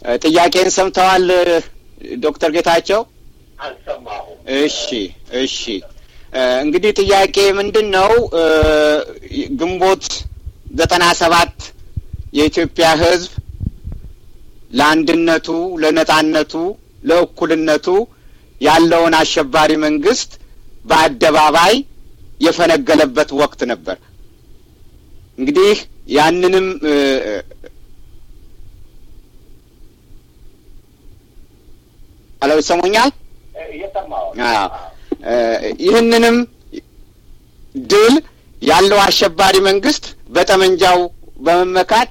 ጥያቄን ሰምተዋል ዶክተር ጌታቸው? አልሰማሁም። እሺ እሺ። እንግዲህ ጥያቄ ምንድን ነው? ግንቦት ዘጠና ሰባት የኢትዮጵያ ሕዝብ ለአንድነቱ፣ ለነጻነቱ፣ ለእኩልነቱ ያለውን አሸባሪ መንግስት በአደባባይ የፈነገለበት ወቅት ነበር። እንግዲህ ያንንም አሎ ይሰሙኛል? እየሰማሁ ይህንንም ድል ያለው አሸባሪ መንግስት በጠመንጃው በመመካት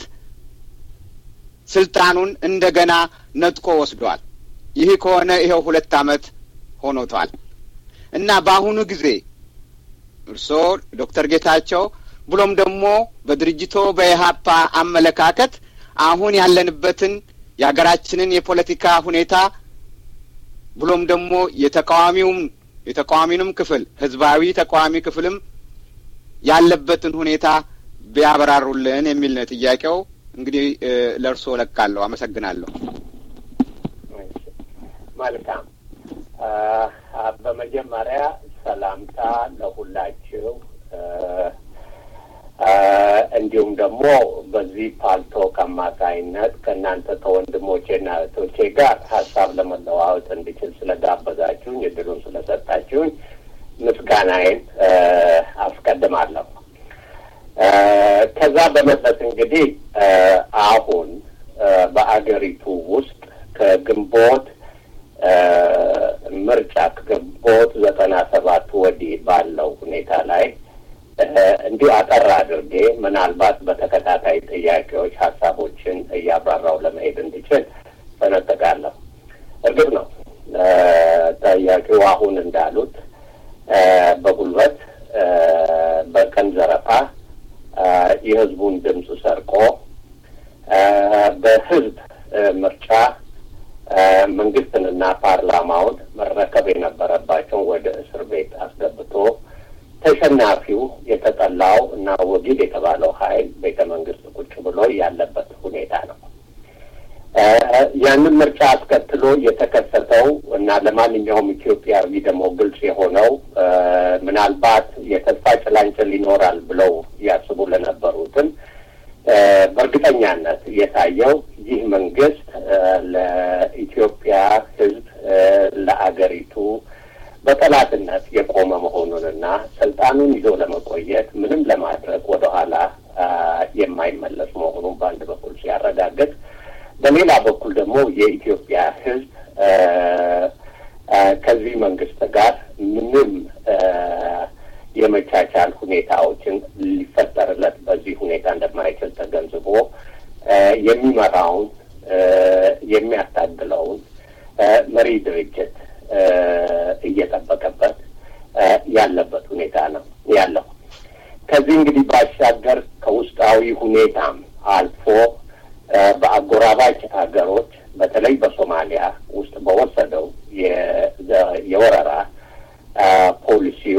ስልጣኑን እንደገና ነጥቆ ወስዷል። ይህ ከሆነ ይኸው ሁለት ዓመት ሆኖቷል እና በአሁኑ ጊዜ እርስዎ ዶክተር ጌታቸው ብሎም ደግሞ በድርጅቶ በኢህአፓ አመለካከት አሁን ያለንበትን የሀገራችንን የፖለቲካ ሁኔታ ብሎም ደግሞ የተቃዋሚውም የተቃዋሚንም ክፍል ህዝባዊ ተቃዋሚ ክፍልም ያለበትን ሁኔታ ቢያበራሩልን የሚል ነው ጥያቄው። እንግዲህ ለእርስዎ ለቃለሁ። አመሰግናለሁ። መልካም። በመጀመሪያ ሰላምታ ለሁላችሁ እንዲሁም ደግሞ በዚህ ፓልቶክ አማካይነት ከእናንተ ከወንድሞቼና እህቶቼ ጋር ሀሳብ ለመለዋወጥ እንድችል ስለጋበዛችሁኝ እድሉን ስለሰጣችሁኝ ምስጋናዬን አስቀድማለሁ። ከዛ በመለስ እንግዲህ አሁን በአገሪቱ ውስጥ ከግንቦት ምርጫ ከግንቦት ዘጠና ሰባት ወዲህ ባለው ሁኔታ ላይ እንዲሁ አጠር አድርጌ ምናልባት በተከታታይ ጥያቄዎች ሀሳቦችን እያብራራው ለመሄድ እንዲችል ፈነጥቃለሁ። እርግጥ ነው ጠያቂው አሁን እንዳሉት በጉልበት በቀን ዘረፋ የህዝቡን ድምፅ ሰርቆ በህዝብ ምርጫ መንግስትንና ፓርላማውን መረከብ የነበረባቸውን ወደ እስር ቤት አስገብቶ ተሸናፊው የተጠላው እና ወጊድ የተባለው ኃይል ቤተ መንግስት ቁጭ ብሎ ያለበት ሁኔታ ነው። ያንን ምርጫ አስከትሎ የተከሰተው እና ለማንኛውም ኢትዮጵያዊ ደግሞ ግልጽ የሆነው ምናልባት የተስፋ ጭላንጭል ይኖራል ብለው ያስቡ ለነበሩትን በእርግጠኛነት የታየው ይህ መንግስት ለኢትዮጵያ ሕዝብ ለአገሪቱ በጠላትነት የቆመ መሆኑንና ስልጣኑን ይዞ ለመቆየት ምንም ለማድረግ ወደኋላ የማይመለስ መሆኑን በአንድ በኩል ሲያረጋግጥ፣ በሌላ በኩል ደግሞ የኢትዮጵያ ሕዝብ ከዚህ መንግስት ጋር ምንም የመቻቻል ሁኔታዎችን ሊፈጠርለት በዚህ ሁኔታ እንደማይችል ተገንዝቦ የሚመራውን የሚያታግለውን መሪ ድርጅት እየጠበቀበት ያለበት ሁኔታ ነው ያለው። ከዚህ እንግዲህ ባሻገር ከውስጣዊ ሁኔታም አልፎ በአጎራባች ሀገሮች በተለይ በሶማሊያ ውስጥ በወሰደው የወረራ ፖሊሲው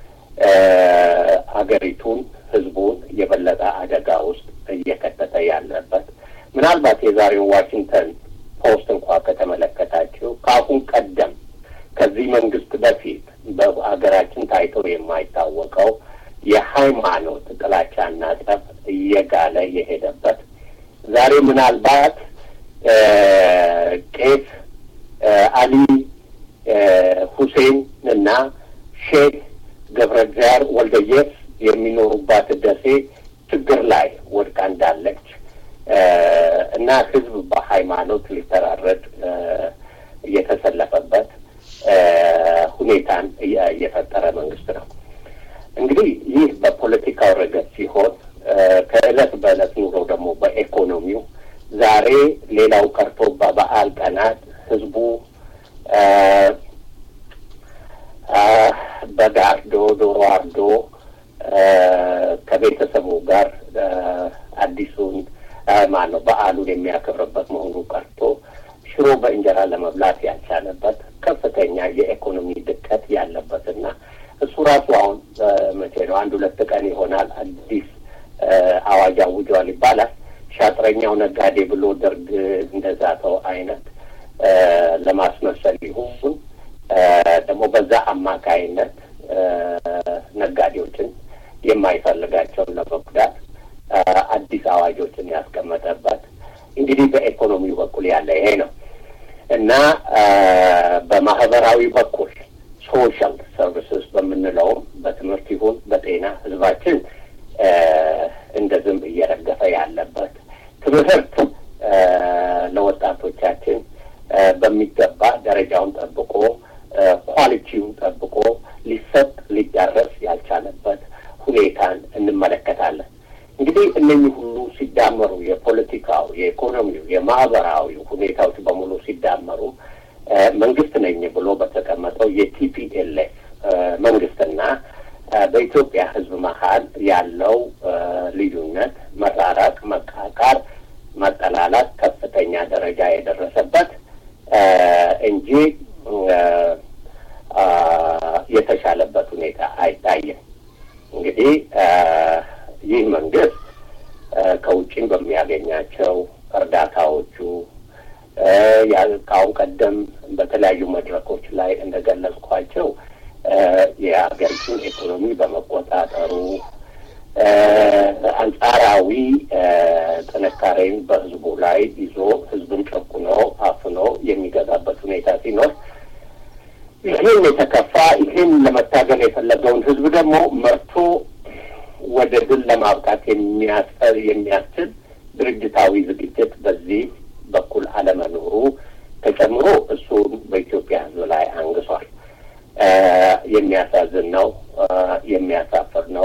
አገሪቱን፣ ህዝቡን የበለጠ አደጋ ውስጥ እየከተተ ያለበት ምናልባት የዛሬውን ዋሽንግተን ፖስት እንኳ ከተመለከታችሁ ከአሁን ቀደም ከዚህ መንግስት በፊት በሀገራችን ታይቶ የማይታወቀው የሃይማኖት ጥላቻና ጠብ እየጋለ የሄደበት ዛሬ ምናልባት ቄስ አሊ ሁሴን እና ሼክ ገብረ እግዚአብሔር ወልደየስ የሚኖሩባት ደሴ ችግር ላይ ወድቃ እንዳለች እና ህዝብ በሃይማኖት ሊተራረድ እየተሰለፈበት ሁኔታን እየፈጠረ መንግስት ነው። እንግዲህ ይህ በፖለቲካው ረገድ ሲሆን ከእለት በእለት ኑሮ ደግሞ በኢኮኖሚው ዛሬ ሌላው ቀርቶ በበዓል ቀናት ህዝቡ በግ አርዶ ዶሮ አርዶ ከቤተሰቡ ጋር አዲሱን ማነው በዓሉን የሚያከብርበት መሆኑ ቀርቶ ሽሮ በእንጀራ ለመብላት ያልቻለበት ከፍተኛ የኢኮኖሚ ድቀት ያለበትና እሱ ራሱ አሁን መቼ ነው አንድ ሁለት ቀን ይሆናል አዲስ አዋጅ አውጇል ይባላል። አሻጥረኛው ነጋዴ ብሎ ደርግ እንደዛተው አይነት ለማስመሰል ይሁን ደግሞ በዛ አማካይነት ነጋዴዎችን የማይፈልጋቸውን ለመጉዳት አዲስ አዋጆችን ያስቀመጠበት እንግዲህ በኢኮኖሚው በኩል ያለ ይሄ ነው እና በማህበራዊ በኩል ሶሻል ሰርቪስስ በምንለውም በትምህርት ይሁን በጤና ህዝባችን እንደ ዝንብ እየረገፈ ያለበት ትምህርት ለወጣቶቻችን በሚገባ ደረጃውን ጠብቆ ኳሊቲውን ጠብቆ ሊሰጥ ሊዳረስ ያልቻለበት ሁኔታን እንመለከታለን። እንግዲህ እነኚህ ሁሉ ሲዳመሩ የፖለቲካው፣ የኢኮኖሚው፣ የማህበራዊ ሁኔታዎች በሙሉ ሲዳመሩ መንግስት ነኝ ብሎ በተቀመጠው የቲፒኤልኤፍ መንግስትና በኢትዮጵያ ህዝብ መሀል ያለው ልዩነት፣ መራራቅ፣ መቃቃር፣ መጠላላት ከፍተኛ ደረጃ የደረሰበት እንጂ የተሻለበት ሁኔታ አይታይም። እንግዲህ ይህ መንግስት ከውጭም በሚያገኛቸው እርዳታዎቹ ከአሁን ቀደም በተለያዩ መድረኮች ላይ እንደገለጽኳቸው የሀገሪቱን ኢኮኖሚ በመቆጣጠሩ አንጻራዊ ጥንካሬን በህዝቡ ላይ ይዞ ህዝብን ጨቁኖ አፍኖ የሚገዛበት ሁኔታ ሲኖር ይህን የተከፋ ይህን ለመታገል የፈለገውን ህዝብ ደግሞ መርቶ ወደ ድል ለማብቃት የሚያስፈር የሚያስችል ድርጅታዊ ዝግጅት በዚህ በኩል አለመኖሩ ተጨምሮ እሱን በኢትዮጵያ ህዝብ ላይ አንግሷል። የሚያሳዝን ነው። የሚያሳፍር ነው።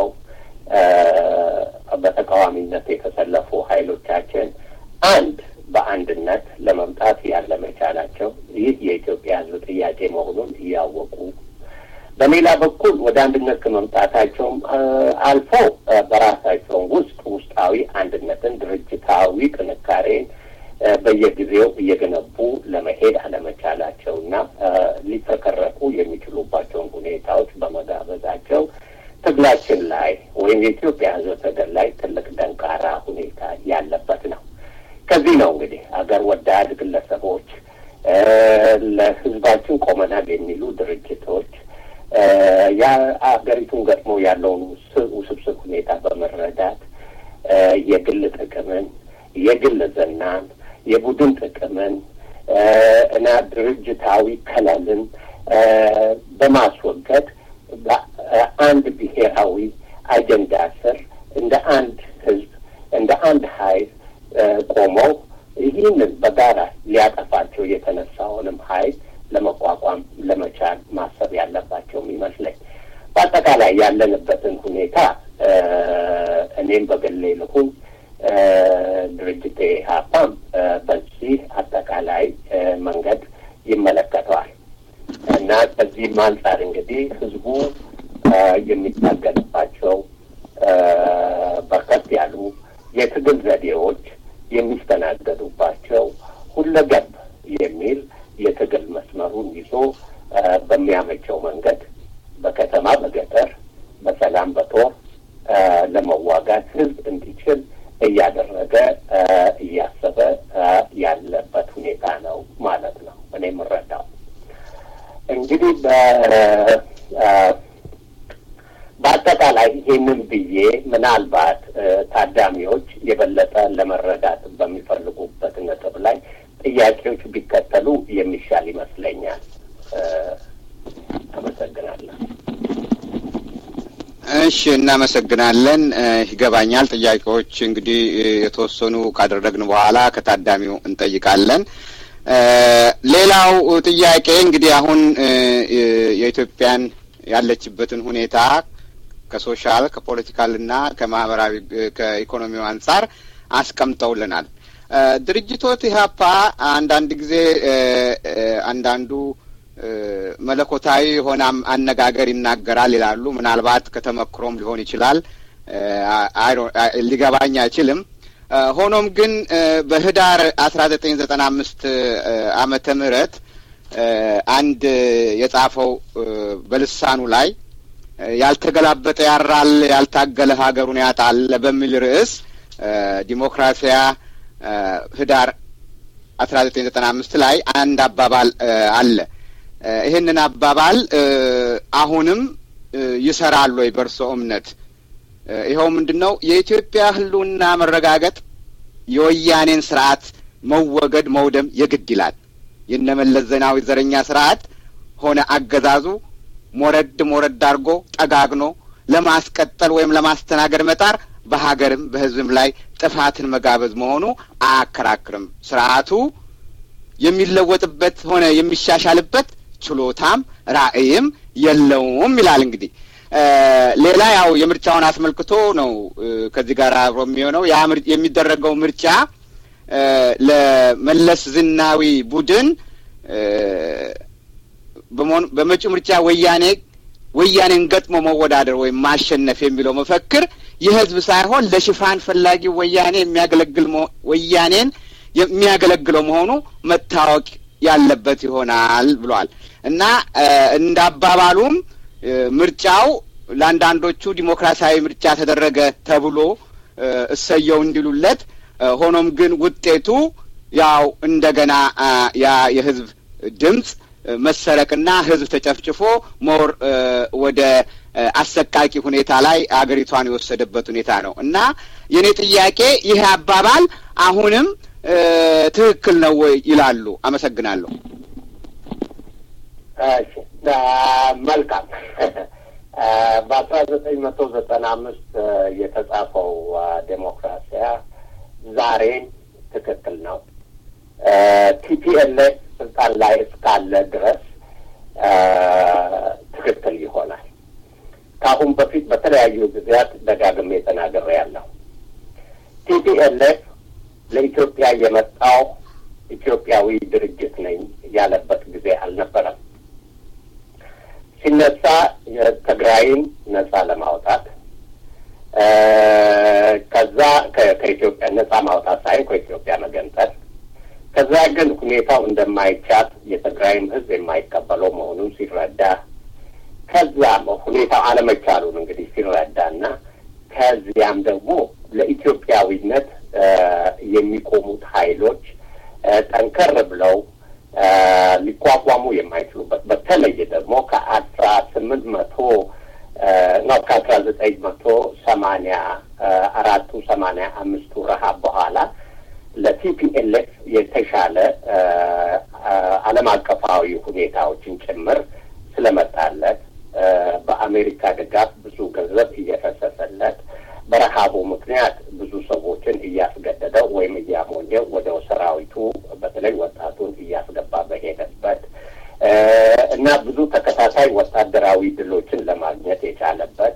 በተቃዋሚነት የተሰለፉ ኃይሎቻችን አንድ በአንድነት ለመምጣት ያለመቻላቸው ይህ የኢትዮጵያ ህዝብ ጥያቄ መሆኑን እያወቁ በሌላ በኩል ወደ አንድነት ከመምጣታቸውም አልፎ በራሳቸው ውስጥ ውስጣዊ አንድነትን፣ ድርጅታዊ ጥንካሬን በየጊዜው እየገነቡ ለመሄድ አለመቻላቸውና ሊፈከረኩ የሚችሉባቸውን ሁኔታዎች በመጋበዛቸው ትግላችን ላይ ወይም የኢትዮጵያ ህዝብ ትግል ላይ ትልቅ ደንቃራ ሁኔታ ያለበት ነው። ከዚህ ነው እንግዲህ አገር ወዳድ ግለሰቦች፣ ለህዝባችን ቆመናል የሚሉ ድርጅቶች የአገሪቱን ገጥሞ ያለውን ውስብስብ ሁኔታ በመረዳት የግል ጥቅምን፣ የግል ዝናን፣ የቡድን ጥቅምን እና ድርጅታዊ ከለልን በማስወገድ አንድ ብሔራዊ አጀንዳ ስር እንደ አንድ ህዝብ እንደ አንድ ኃይል ቆመው ይህንን በጋራ ሊያጠፋቸው የተነሳውንም ኃይል ለመቋቋም ለመቻል ማሰብ ያለባቸውም ይመስለኝ። በአጠቃላይ ያለንበትን ሁኔታ እኔም በግሌ ልሁን ድርጅቴ ሀፓም በዚህ አጠቃላይ መንገድ ይመለከተዋል እና ከዚህም አንጻር እንግዲህ ህዝቡ የሚታገልባቸው በርከት ያሉ የትግል ዘዴዎች የሚስተናገዱባቸው ሁለገብ የሚል የትግል መስመሩን ይዞ በሚያመቸው መንገድ በከተማ በገጠር በሰላም በጦር ለመዋጋት ህዝብ እንዲችል እያደረገ እያሰበ ያለበት ሁኔታ ነው ማለት ነው። እኔ የምረዳው እንግዲህ በአጠቃላይ ይህንን ብዬ ምናልባት ታዳሚዎች የበለጠ ለመረዳት በሚፈልጉበት ነጥብ ላይ ጥያቄዎች ቢከተሉ የሚሻል ይመስለኛል። አመሰግናለሁ። እሺ፣ እናመሰግናለን። ይገባኛል። ጥያቄዎች እንግዲህ የተወሰኑ ካደረግን በኋላ ከታዳሚው እንጠይቃለን። ሌላው ጥያቄ እንግዲህ አሁን የኢትዮጵያን ያለችበትን ሁኔታ ከሶሻል ከፖለቲካልና ከማህበራዊ ከኢኮኖሚው አንጻር አስቀምጠውልናል። ድርጅቶት ኢህአፓ አንዳንድ ጊዜ አንዳንዱ መለኮታዊ የሆነ አነጋገር ይናገራል ይላሉ። ምናልባት ከተመክሮም ሊሆን ይችላል፣ ሊገባኝ አይችልም። ሆኖም ግን በህዳር አስራ ዘጠኝ ዘጠና አምስት አመተ ምህረት አንድ የጻፈው በልሳኑ ላይ ያልተገላበጠ ያራል፣ ያልታገለ ሀገሩን ያጣል በሚል ርዕስ ዲሞክራሲያ ህዳር አስራ ዘጠኝ ዘጠና አምስት ላይ አንድ አባባል አለ። ይህንን አባባል አሁንም ይሰራል ወይ በእርሶ እምነት? ይኸው ምንድን ነው የኢትዮጵያ ህልውና መረጋገጥ የወያኔን ስርዓት መወገድ መውደም የግድ ይላል። የነመለስ ዜናዊ ዘረኛ ስርዓት ሆነ አገዛዙ ሞረድ ሞረድ አድርጎ ጠጋግኖ ለማስቀጠል ወይም ለማስተናገድ መጣር በሀገርም በህዝብም ላይ ጥፋትን መጋበዝ መሆኑ አያከራክርም። ስርዓቱ የሚለወጥበት ሆነ የሚሻሻልበት ችሎታም ራዕይም የለውም ይላል። እንግዲህ ሌላ ያው የምርጫውን አስመልክቶ ነው ከዚህ ጋር አብሮ የሚሆነው ያ የሚደረገው ምርጫ ለመለስ ዝናዊ ቡድን በመጪው ምርጫ ወያኔ ወያኔን ገጥሞ መወዳደር ወይም ማሸነፍ የሚለው መፈክር የህዝብ ሳይሆን ለሽፋን ፈላጊ ወያኔ የሚያገለግል ወያኔን የሚያገለግለው መሆኑ መታወቅ ያለበት ይሆናል ብሏል እና እንደ አባባሉም ምርጫው ለአንዳንዶቹ ዲሞክራሲያዊ ምርጫ ተደረገ ተብሎ እሰየው እንዲሉለት ሆኖም ግን ውጤቱ ያው እንደገና ያ የህዝብ ድምፅ መሰረቅና ህዝብ ተጨፍጭፎ ሞር ወደ አሰቃቂ ሁኔታ ላይ አገሪቷን የወሰደበት ሁኔታ ነው እና የእኔ ጥያቄ ይህ አባባል አሁንም ትክክል ነው ወይ ይላሉ? አመሰግናለሁ። መልካም። በአስራ ዘጠኝ መቶ ዘጠና አምስት የተጻፈው ዴሞክራሲያ ዛሬ ትክክል ነው። ቲፒኤልኤፍ ስልጣን ላይ እስካለ ድረስ ትክክል ይሆናል። ከአሁን በፊት በተለያዩ ጊዜያት ደጋግሜ ተናግሬያለሁ። ቲፒኤልኤፍ ለኢትዮጵያ የመጣው ኢትዮጵያዊ ድርጅት ነኝ ያለበት ጊዜ አልነበረም። ሲነሳ ትግራይን ነጻ ለማውጣት ከዛ ከኢትዮጵያ ነጻ ማውጣት ሳይሆን ከኢትዮጵያ መገንጠል ከዛ ግን ሁኔታው እንደማይቻል የትግራይም ሕዝብ የማይቀበለው መሆኑን ሲረዳ ከዛም ሁኔታው አለመቻሉን እንግዲህ ሲረዳና ከዚያም ደግሞ ለኢትዮጵያዊነት የሚቆሙት ኃይሎች ጠንከር ብለው ሊቋቋሙ የማይችሉበት በተለይ ደግሞ ከአስራ ስምንት መቶ ነው ከአስራ ዘጠኝ መቶ ሰማኒያ አራቱ ሰማኒያ አምስቱ ረሀብ በኋላ ለቲፒኤልኤፍ የተሻለ ዓለም አቀፋዊ ሁኔታዎችን ጭምር ስለመጣለት በአሜሪካ ድጋፍ ብዙ ገንዘብ እየፈሰሰለት በረሃቡ ምክንያት ብዙ ሰዎችን እያስገደደው ወይም እያሞኘው ወደ ሰራዊቱ በተለይ ወጣቱን እያስገባ በሄደበት እና ብዙ ተከታታይ ወታደራዊ ድሎችን ለማግኘት የቻለበት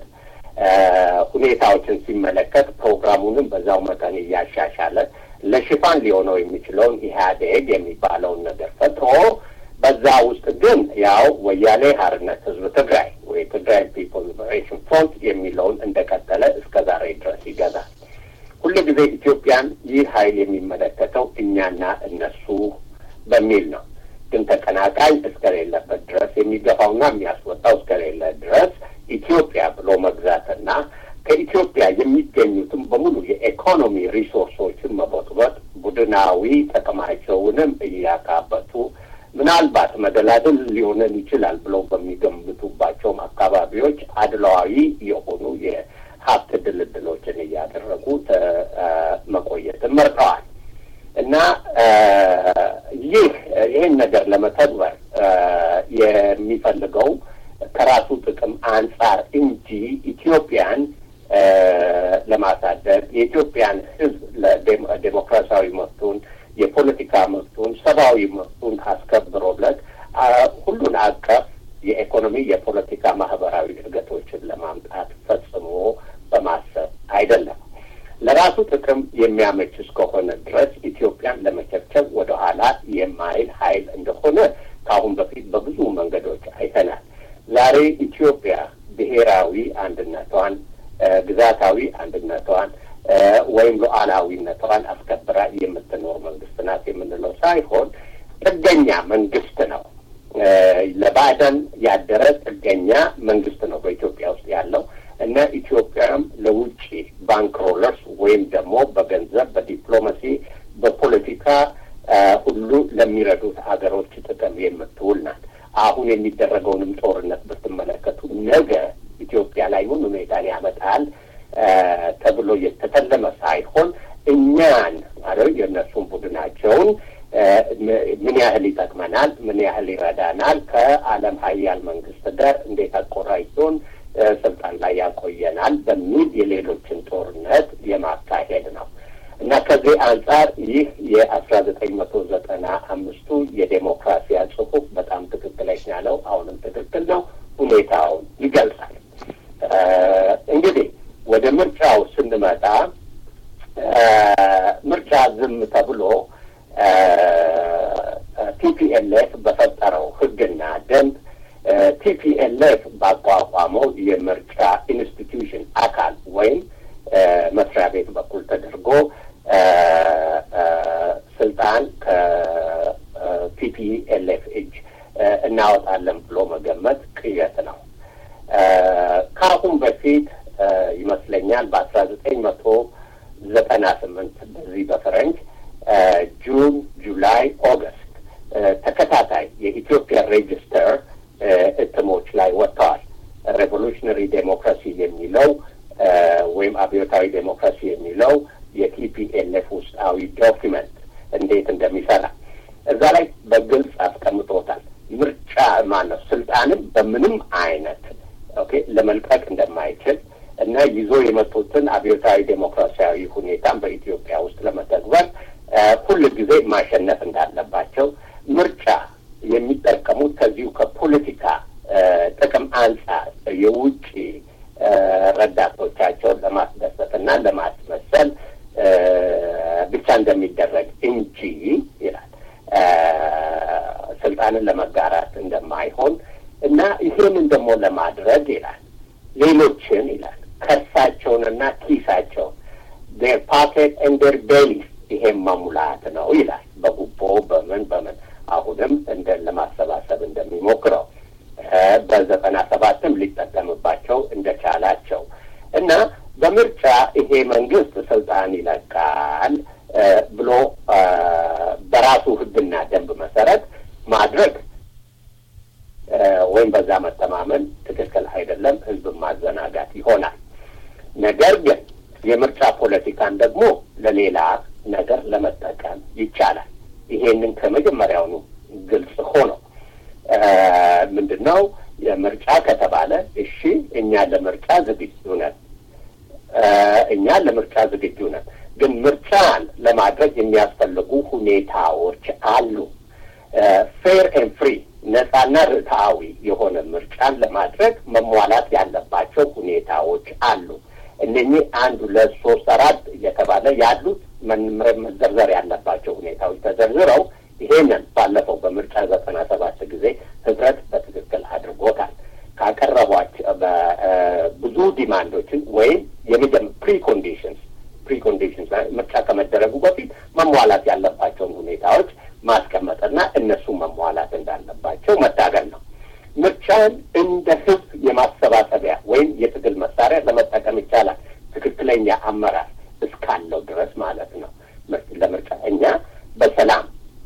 ሁኔታዎችን ሲመለከት ፕሮግራሙንም በዛው መጠን እያሻሻለ ለሽፋን ሊሆነው የሚችለውን ኢህአዴግ የሚባለውን ነገር ፈጥሮ በዛ ውስጥ ግን ያው ወያኔ ሀርነት ህዝብ ትግራይ ወይ ትግራይ ፒፕል ሊበሬሽን ፍሮንት የሚለውን እንደቀጠለ እስከ ዛሬ ድረስ ይገዛል። ሁሉ ጊዜ ኢትዮጵያን ይህ ሀይል የሚመለከተው እኛና እነሱ በሚል ነው። ግን ተቀናቃኝ እስከሌለበት ድረስ የሚገፋውና የሚያስወጣው እስከሌለ ድረስ ኢትዮጵያ ብሎ መግዛትና ከኢትዮጵያ የሚገኙትም በሙሉ የኢኮኖሚ ሪሶርሶችን መቦጥቦጥ ቡድናዊ ጥቅማቸውንም እያካበቱ ምናልባት መደላድል ሊሆነን ይችላል ብለው በሚገምቱባቸውም አካባቢዎች አድለዋዊ የሆኑ የሀብት ድልድሎችን እያደረጉ መቆየትን መርጠዋል እና ይህ ይህን ነገር ለመተግበር የሚፈልገው ከራሱ ጥቅም አንጻር እንጂ ኢትዮጵያን ለማሳደግ የኢትዮጵያን ሕዝብ ለዴሞክራሲያዊ መብቱን የፖለቲካ መብቱን ሰብአዊ መብቱን አስከብሮለት ሁሉን አቀፍ የኢኮኖሚ፣ የፖለቲካ፣ ማህበራዊ እድገቶችን ለማምጣት ፈጽሞ በማሰብ አይደለም። ለራሱ ጥቅም የሚያመች እስከሆነ ድረስ ኢትዮጵያን ለመቸብቸብ ወደኋላ የማይል ኃይል እንደሆነ ከአሁን በፊት በብዙ መንገዶች አይተናል። ዛሬ ኢትዮጵያ ብሔራዊ አንድነቷን፣ ግዛታዊ አንድነቷን ወይም ሉዓላዊነቷን አስከብራ የምትኖር መንግስት ናት የምንለው ሳይሆን ጥገኛ መንግስት ነው። ለባዕዳን ያደረ ጥገኛ መንግስት ነው በኢትዮጵያ ውስጥ ያለው እና ኢትዮጵያም ለውጭ ባንክሮለርስ ወይም ደግሞ በገንዘብ በዲፕሎማሲ በፖለቲካ ሁሉ ለሚረዱት ሀገሮች ጥቅም የምትውል ናት። አሁን የሚደረገውንም ጦርነት ብትመለከቱ ነገ ኢትዮጵያ ላይ ምን ሁኔታን ያመጣል ተብሎ የተተለመ ሳይሆን እኛን ማለት የእነሱን ቡድናቸውን ምን ያህል ይጠቅመናል፣ ምን ያህል ይረዳናል፣ ከዓለም ሀያል መንግስት ጋር እንዴት አቆራኝቶን ስልጣን ላይ ያቆየናል በሚል የሌሎችን ጦርነት የማካሄድ ነው እና ከዚህ አንጻር ይህ የአስራ ዘጠኝ መቶ ዘጠና አምስቱ የዴሞክራሲያ ጽሁፍ በጣም ትክክለኛ ነው። አሁንም ትክክል ነው። ሁኔታውን ይገልጻል። እንግዲህ ወደ ምርጫው ስንመጣ ምርጫ ዝም ተብሎ ቲፒኤልኤፍ በፈጠረው ህግና ደንብ ቲፒኤልኤፍ ባቋቋመው የምርጫ ኢንስቲትዩሽን አካል ወይም መስሪያ ቤት በኩል ተደርጎ ስልጣን ከቲፒኤልኤፍ እጅ እናወጣለን ብሎ መገመት ቅዠት ነው። ከአሁን በፊት ይመስለኛል በአስራ ዘጠኝ መቶ ዘጠና ስምንት በዚህ በፈረንጅ ጁን፣ ጁላይ፣ ኦገስት ተከታታይ የኢትዮጵያ ሬጅስተር እትሞች ላይ ወጥተዋል። ሬቮሉሽነሪ ዴሞክራሲ የሚለው ወይም አብዮታዊ ዴሞክራሲ የሚለው የቲፒኤልኤፍ ውስጣዊ ዶኪመንት እንዴት እንደሚሰራ እዛ ላይ በግልጽ አስቀምጦታል። ምርጫ ማነው ስልጣንም በምንም አይነት ኦኬ ለመልቀቅ እንደማይችል እና ይዞ የመጡትን አብዮታዊ ዴሞክራሲያዊ ሁኔታን በኢትዮጵያ ውስጥ ለመተግበር ሁል ጊዜ ማሸነፍ እንዳለባቸው ምርጫ የሚጠቀሙት ከዚሁ ከፖለቲካ ጥቅም አንጻር የውጭ ረዳቶቻቸውን ለማስደሰት እና ለማስመሰል ብቻ እንደሚደረግ እንጂ ይላል ስልጣንን ለመጋራት እንደማይሆን እና ይህንን ደግሞ ለማድረግ ይላል ሌሎችን ይላል ከርሳቸውንና ኪሳቸውን ዴር ፓኬት ኤንድ ዴር ቤሊስ ይሄም መሙላት ነው ይላል። በጉቦ በምን በምን አሁንም እንደ ለማሰባሰብ እንደሚሞክረው በዘጠና ሰባትም ሊጠቀምባቸው እንደቻላቸው እና በምርጫ ይሄ መንግስት ስልጣን ይለቃል ብሎ በራሱ ሕግና ደንብ መሰረት ማድረግ ወይም በዛ መተማመን ትክክል አይደለም፣ ህዝብን ማዘናጋት ይሆናል። ነገር ግን የምርጫ ፖለቲካን ደግሞ ለሌላ ነገር ለመጠቀም ይቻላል። ይሄንን ከመጀመሪያውኑ ግልጽ ሆኖ ምንድን ነው የምርጫ ከተባለ እሺ፣ እኛ ለምርጫ ዝግጁ ነን፣ እኛ ለምርጫ ዝግጁ ነን። ግን ምርጫን ለማድረግ የሚያስፈልጉ ሁኔታዎች አሉ። ፌር ኤንድ ፍሪ ነጻና ርትዓዊ የሆነ ምርጫን ለማድረግ መሟላት ያለባቸው ሁኔታዎች አሉ። እነኚህ አንድ ሁለት ሶስት አራት እየተባለ ያሉት መዘርዘር ያለባቸው ሁኔታዎች ተዘርዝረው ይሄንን ባለፈው በምርጫ ዘጠና ሰባት ጊዜ ህብረት በትክክል አድርጎታል። ካቀረቧቸው ብዙ ዲማንዶችን ወይም የመጀመ ፕሪ ኮንዲሽንስ ፕሪ ኮንዲሽንስ ምርጫ ከመደረጉ በፊት መሟላት ያለባቸውን ሁኔታዎች ማስቀመጥና እነሱ መሟላት እንዳለባቸው መታገል ነው። ምርጫን እንደ ህዝብ የማሰባሰቢያ ወይም የትግል መሳሪያ ለመጠቀም ይቻላል። ትክክለኛ አመራር እስካለው ድረስ ማለት ነው። ለምርጫ እኛ በሰላም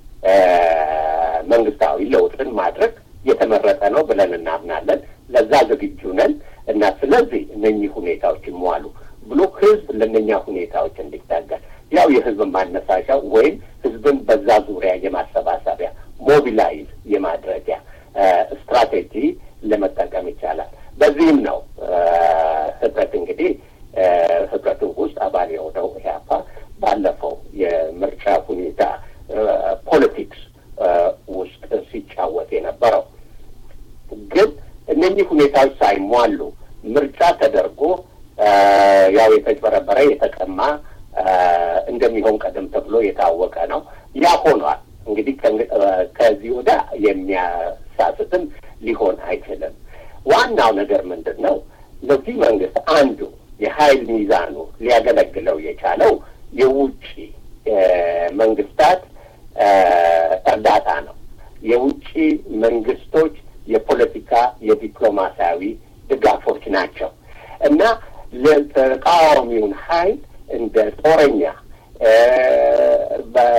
መንግስታዊ ለውጥን ማድረግ የተመረጠ ነው ብለን እናምናለን። ለዛ ዝግጁ ነን እና ስለዚህ እነኚህ ሁኔታዎች ይሟሉ ብሎ ህዝብ ለእነኛ ሁኔታዎች እንዲታገል ያው የህዝብ ማነሳሻ ወይም ህዝብን በዛ ዙሪያ የማሰባሰቢያ ሞቢላይዝ የማድረጊያ ስትራቴጂ ለመጠቀም ይቻላል። በዚህም ነው ህብረት እንግዲህ ህብረቱ ውስጥ አባል የሆነው ኢህአፓ ባለፈው የምርጫ ሁኔታ ፖለቲክስ ውስጥ ሲጫወት የነበረው ግን እነኚህ ሁኔታዎች ሳይሟሉ ምርጫ ተደርጎ ያው የተጭበረበረ የተቀማ እንደሚሆን ቀደም ተብሎ የታወቀ ነው። ያ ሆኗል። እንግዲህ ከዚህ ወደ የሚያሳስትም ሊሆን አይችልም። ዋናው ነገር ምንድን ነው? ለዚህ መንግስት አንዱ የሀይል ሚዛኑ ሊያገለግለው የቻለው የውጭ መንግስታት እርዳታ ነው። የውጭ መንግስቶች የፖለቲካ የዲፕሎማሲያዊ ድጋፎች ናቸው እና ለተቃዋሚውን ሀይል እንደ ጦረኛ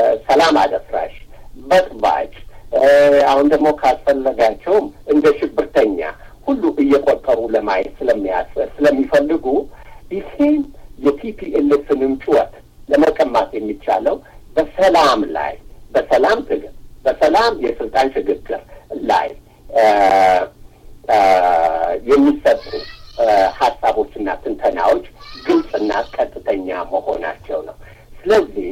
አሁን ደግሞ ካስፈለጋቸውም እንደ ሽብርተኛ ሁሉ እየቆጠሩ ለማየት ስለሚያስ ስለሚፈልጉ ይሄን የቲፒኤልኤፍንም ጩኸት ለመቀማት የሚቻለው በሰላም ላይ በሰላም ትግል በሰላም የስልጣን ሽግግር ላይ የሚሰጡ ሀሳቦችና ትንተናዎች ግልጽና ቀጥተኛ መሆናቸው ነው። ስለዚህ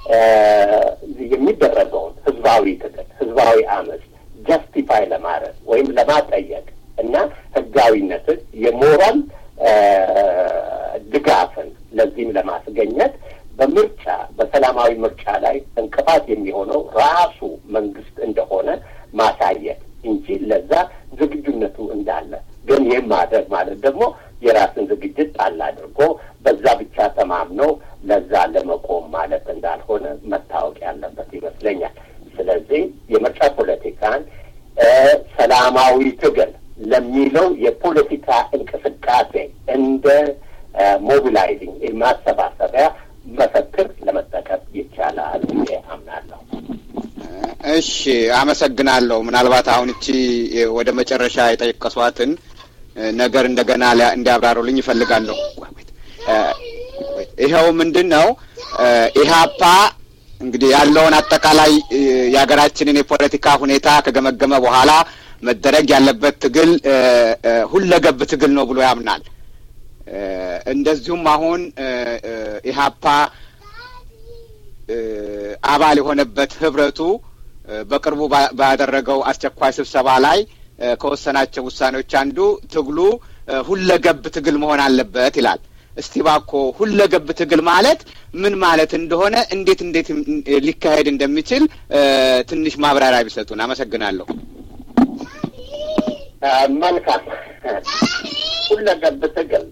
የሚደረገውን ህዝባዊ ትግል ህዝባዊ አመፅ ጀስቲፋይ ለማድረግ ወይም ለማጠየቅ እና ህጋዊነትን የሞራል ድጋፍን ለዚህም ለማስገኘት በምርጫ በሰላማዊ ምርጫ ላይ እንቅፋት የሚሆነው ራሱ መንግስት እንደሆነ ማሳየት እንጂ ለዛ ዝግጁነቱ እንዳለ ግን ይህም ማድረግ ማለት ደግሞ የራስን ዝግጅት ጣል አድርጎ በዛ ብቻ ተማምነው ለዛ ለመቆም ማለት እንዳልሆነ መታወቅ ያለበት ይመስለኛል። ስለዚህ የምርጫ ፖለቲካን ሰላማዊ ትግል ለሚለው የፖለቲካ እንቅስቃሴ እንደ ሞቢላይዚንግ ማሰባሰቢያ መፈክር ለመጠቀም ይቻላል ብዬ አምናለሁ። እሺ፣ አመሰግናለሁ። ምናልባት አሁን እቺ ወደ መጨረሻ የጠቀሷትን ነገር እንደገና እንዲያብራሩልኝ ይፈልጋለሁ። ይኸው ምንድን ነው ኢህአፓ እንግዲህ ያለውን አጠቃላይ የሀገራችንን የፖለቲካ ሁኔታ ከገመገመ በኋላ መደረግ ያለበት ትግል ሁለገብ ትግል ነው ብሎ ያምናል። እንደዚሁም አሁን ኢህአፓ አባል የሆነበት ህብረቱ በቅርቡ ባደረገው አስቸኳይ ስብሰባ ላይ ከወሰናቸው ውሳኔዎች አንዱ ትግሉ ሁለገብ ትግል መሆን አለበት ይላል። እስቲ እባክዎ ሁለገብ ትግል ማለት ምን ማለት እንደሆነ እንዴት እንዴት ሊካሄድ እንደሚችል ትንሽ ማብራሪያ ቢሰጡን። አመሰግናለሁ። መልካም። ሁለገብ ትግል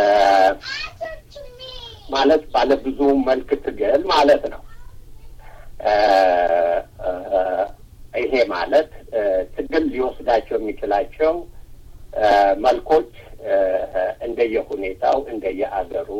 ማለት ባለ ብዙ መልክ ትግል ማለት ነው። ይሄ ማለት ትግል ሊወስዳቸው የሚችላቸው መልኮች እንደየሁኔታው እንደየአገሩ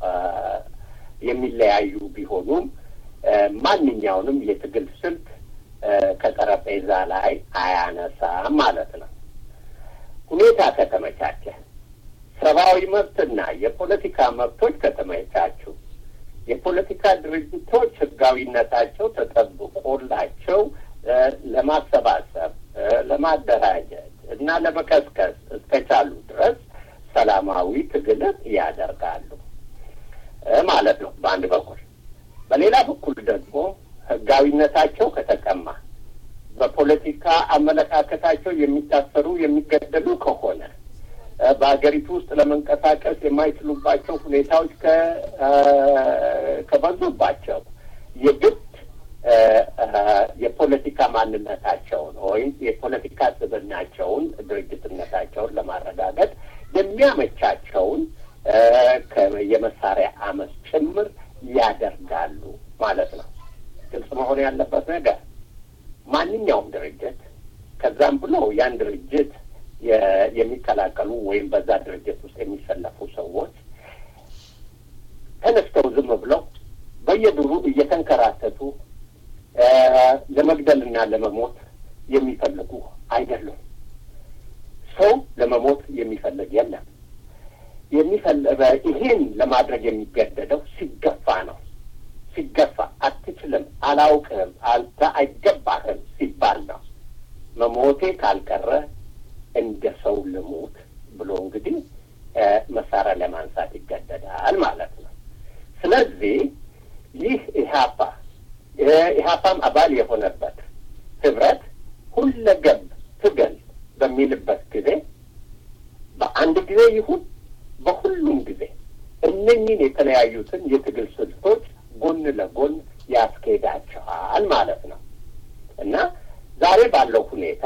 የሚለያዩ ቢሆኑም ማንኛውንም የትግል ስልት ከጠረጴዛ ላይ አያነሳም ማለት ነው። ሁኔታ ከተመቻቸ፣ ሰብአዊ መብትና የፖለቲካ መብቶች ከተመቻቹ፣ የፖለቲካ ድርጅቶች ህጋዊነታቸው ተጠብቆላቸው ለማሰባሰብ፣ ለማደራጀት እና ለመቀስቀስ እስከቻሉ ድረስ ሰላማዊ ትግልን ያደርጋሉ ማለት ነው በአንድ በኩል። በሌላ በኩል ደግሞ ህጋዊነታቸው ከተቀማ፣ በፖለቲካ አመለካከታቸው የሚታሰሩ የሚገደሉ ከሆነ፣ በሀገሪቱ ውስጥ ለመንቀሳቀስ የማይችሉባቸው ሁኔታዎች ከበዙባቸው የግድ የፖለቲካ ማንነታቸውን ወይም የፖለቲካ ስብዕናቸውን ድርጅትነታቸውን ለማረጋገጥ የሚያመቻቸውን የመሳሪያ አመፅ ጭምር ያደርጋሉ ማለት ነው። ግልጽ መሆን ያለበት ነገር ማንኛውም ድርጅት ከዛም ብሎ ያን ድርጅት የሚቀላቀሉ ወይም በዛ ድርጅት ውስጥ የሚሰለፉ ሰዎች ተነስተው ዝም ብለው በየዱሩ እየተንከራተቱ ለመግደልና ለመሞት የሚፈልጉ አይደሉም። ሰው ለመሞት የሚፈልግ የለም። ይሄን ለማድረግ የሚገደደው ሲገፋ ነው። ሲገፋ አትችልም፣ አላውቅህም፣ አልተ አይገባህም ሲባል ነው። መሞቴ ካልቀረ እንደ ሰው ልሙት ብሎ እንግዲህ መሳሪያ ለማንሳት ይገደዳል ማለት ነው። ስለዚህ ይህ ኢህአፓ ኢህአፓም አባል የሆነበት ህብረት ሁለገብ ትግል በሚልበት ጊዜ በአንድ ጊዜ ይሁን በሁሉም ጊዜ እነኝን የተለያዩትን የትግል ስልቶች ጎን ለጎን ያስኬዳቸዋል ማለት ነው እና ዛሬ ባለው ሁኔታ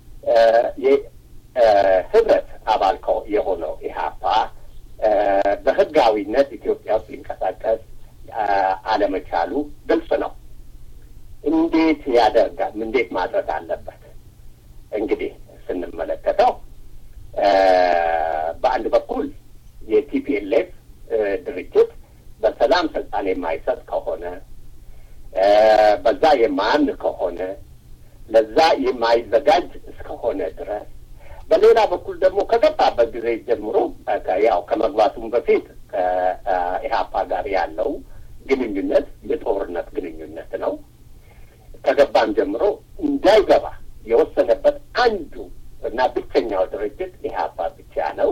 የህብረት አባል የሆነው ኢህአፓ በህጋዊነት ኢትዮጵያ ውስጥ ሊንቀሳቀስ አለመቻሉ ግልጽ ነው። እንዴት ያደርጋል? እንዴት ማድረግ አለበት? እንግዲህ ስንመለከተው በአንድ በኩል የቲፒኤልኤፍ ድርጅት በሰላም ስልጣን የማይሰጥ ከሆነ በዛ የማያምን ከሆነ ለዛ የማይዘጋጅ እስከሆነ ድረስ በሌላ በኩል ደግሞ ከገባበት ጊዜ ጀምሮ ያው ከመግባቱም በፊት ከኢህአፓ ጋር ያለው ግንኙነት የጦርነት ግንኙነት ነው። ከገባም ጀምሮ እንዳይገባ የወሰነበት አንዱ እና ብቸኛው ድርጅት ኢህአፓ ብቻ ነው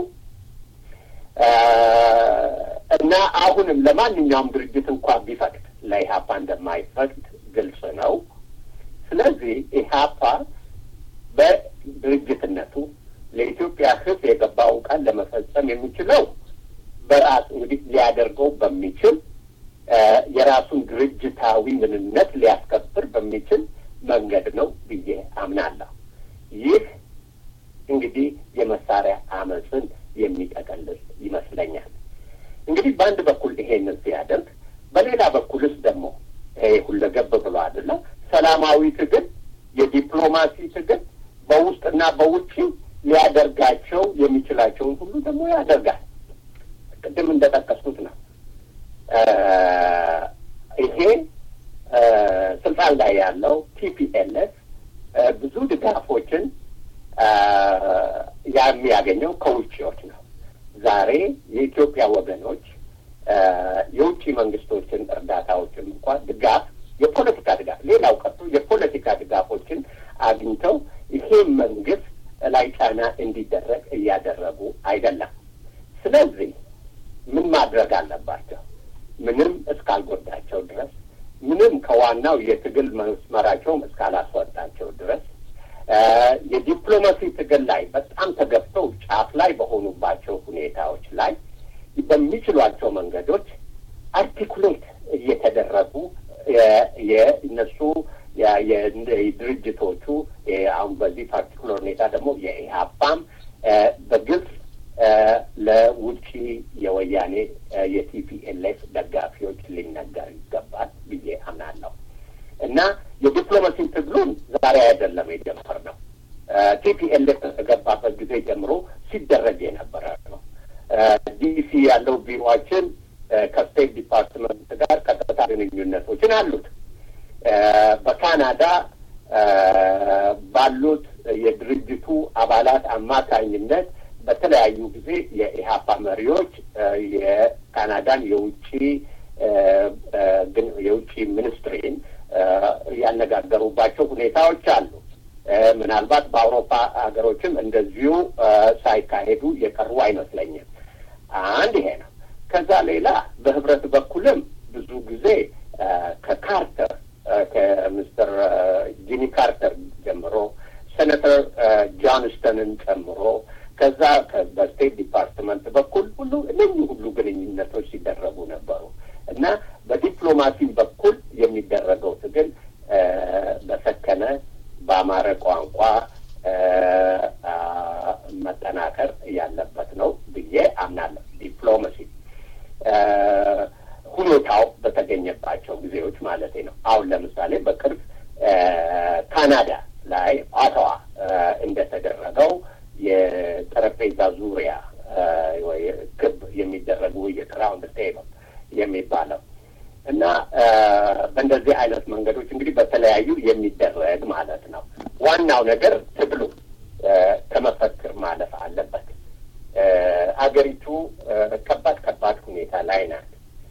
እና አሁንም ለማንኛውም ድርጅት እንኳን ቢፈቅድ ለኢህአፓ እንደማይፈቅድ ግልጽ ነው። ስለዚህ ኢህአፓ በድርጅትነቱ ለኢትዮጵያ ሕዝብ የገባውን ቃል ለመፈጸም የሚችለው በራሱ እንግዲህ ሊያደርገው በሚችል የራሱን ድርጅታዊ ምንነት ሊያስከብር በሚችል መንገድ ነው ብዬ አምናለሁ። ይህ እንግዲህ የመሳሪያ አመፅን የሚጠቀልል ይመስለኛል። እንግዲህ በአንድ በኩል ይሄንን ሲያደርግ፣ በሌላ በኩልስ ደግሞ ይሄ ሁለገብ ብሎ አይደለ ሰላማዊ ትግል፣ የዲፕሎማሲ ትግል በውስጥና በውጭ ሊያደርጋቸው የሚችላቸውን ሁሉ ደግሞ ያደርጋል። ቅድም እንደጠቀስኩት ነው። ይሄ ስልጣን ላይ ያለው ቲፒኤልኤፍ ብዙ ድጋፎችን የሚያገኘው ከውጭዎች ነው። ዛሬ የኢትዮጵያ ወገኖች የውጭ መንግስቶችን እርዳታዎችን እንኳን ድጋፍ የፖለቲካ ድጋፍ ሌላው ቀርቶ የፖለቲካ ድጋፎችን አግኝተው ይሄ መንግስት ላይ ጫና እንዲደረግ እያደረጉ አይደለም። ስለዚህ ምን ማድረግ አለባቸው? ምንም እስካልጎዳቸው ድረስ ምንም ከዋናው የትግል መስመራቸውም እስካላስወጣቸው ድረስ የዲፕሎማሲ ትግል ላይ በጣም ተገብተው ጫፍ ላይ በሆኑባቸው ሁኔታዎች ላይ በሚችሏቸው መንገዶች አርቲኩሌት እየተደረጉ የእነሱ የድርጅቶቹ አሁን በዚህ ፓርቲኩለር ሁኔታ ደግሞ የኢህአፓም በግልጽ ለውጭ የወያኔ የቲፒኤልኤፍ ደጋፊዎች ሊነገር ይገባል ብዬ አምናለሁ እና የዲፕሎማሲ ትግሉን ዛሬ አይደለም የጀመርነው። ቲፒኤልኤፍ ከተገባበት ጊዜ ጀምሮ ሲደረግ የነበረ ነው። ዲሲ ያለው ቢሮችን ከስቴት ዲፓርትመንት ጋር ቀጥታ ግንኙነቶችን አሉት። በካናዳ ባሉት የድርጅቱ አባላት አማካኝነት በተለያዩ ጊዜ የኢህአፓ መሪዎች የካናዳን የውጭ የውጭ ሚኒስትሪን ያነጋገሩባቸው ሁኔታዎች አሉ። ምናልባት በአውሮፓ ሀገሮችም እንደዚሁ ሳይካሄዱ የቀሩ አይመስለኝም። አንድ ይሄ ነው። ከዛ ሌላ በህብረት በኩልም ብዙ ጊዜ ከካርተር ከሚስተር ጂሚ ካርተር ጀምሮ ሴኔተር ጆንስተንን ጨምሮ ከዛ በስቴት ዲፓርትመንት በኩል ሁሉ እነኚህ ሁሉ ግንኙነቶች ሲደረጉ ነበሩ እና በዲፕሎማሲ በኩል የሚደረገው ትግል በሰከነ በአማረ ቋንቋ መጠናከር ያለበት ነው ብዬ አምናለሁ። ዲፕሎማሲ ሁኔታው በተገኘባቸው ጊዜዎች ማለት ነው። አሁን ለምሳሌ በቅርብ ካናዳ ላይ ኦታዋ እንደተደረገው የጠረጴዛ ዙሪያ ክብ የሚደረጉ የራውንድ ቴብል የሚባለው እና በእንደዚህ አይነት መንገዶች እንግዲህ በተለያዩ የሚደረግ ማለት ነው። ዋናው ነገር ትግሉ ከመፈክር ማለፍ አለበት። አገሪቱ ከባድ ከባድ ሁኔታ ላይ ናት።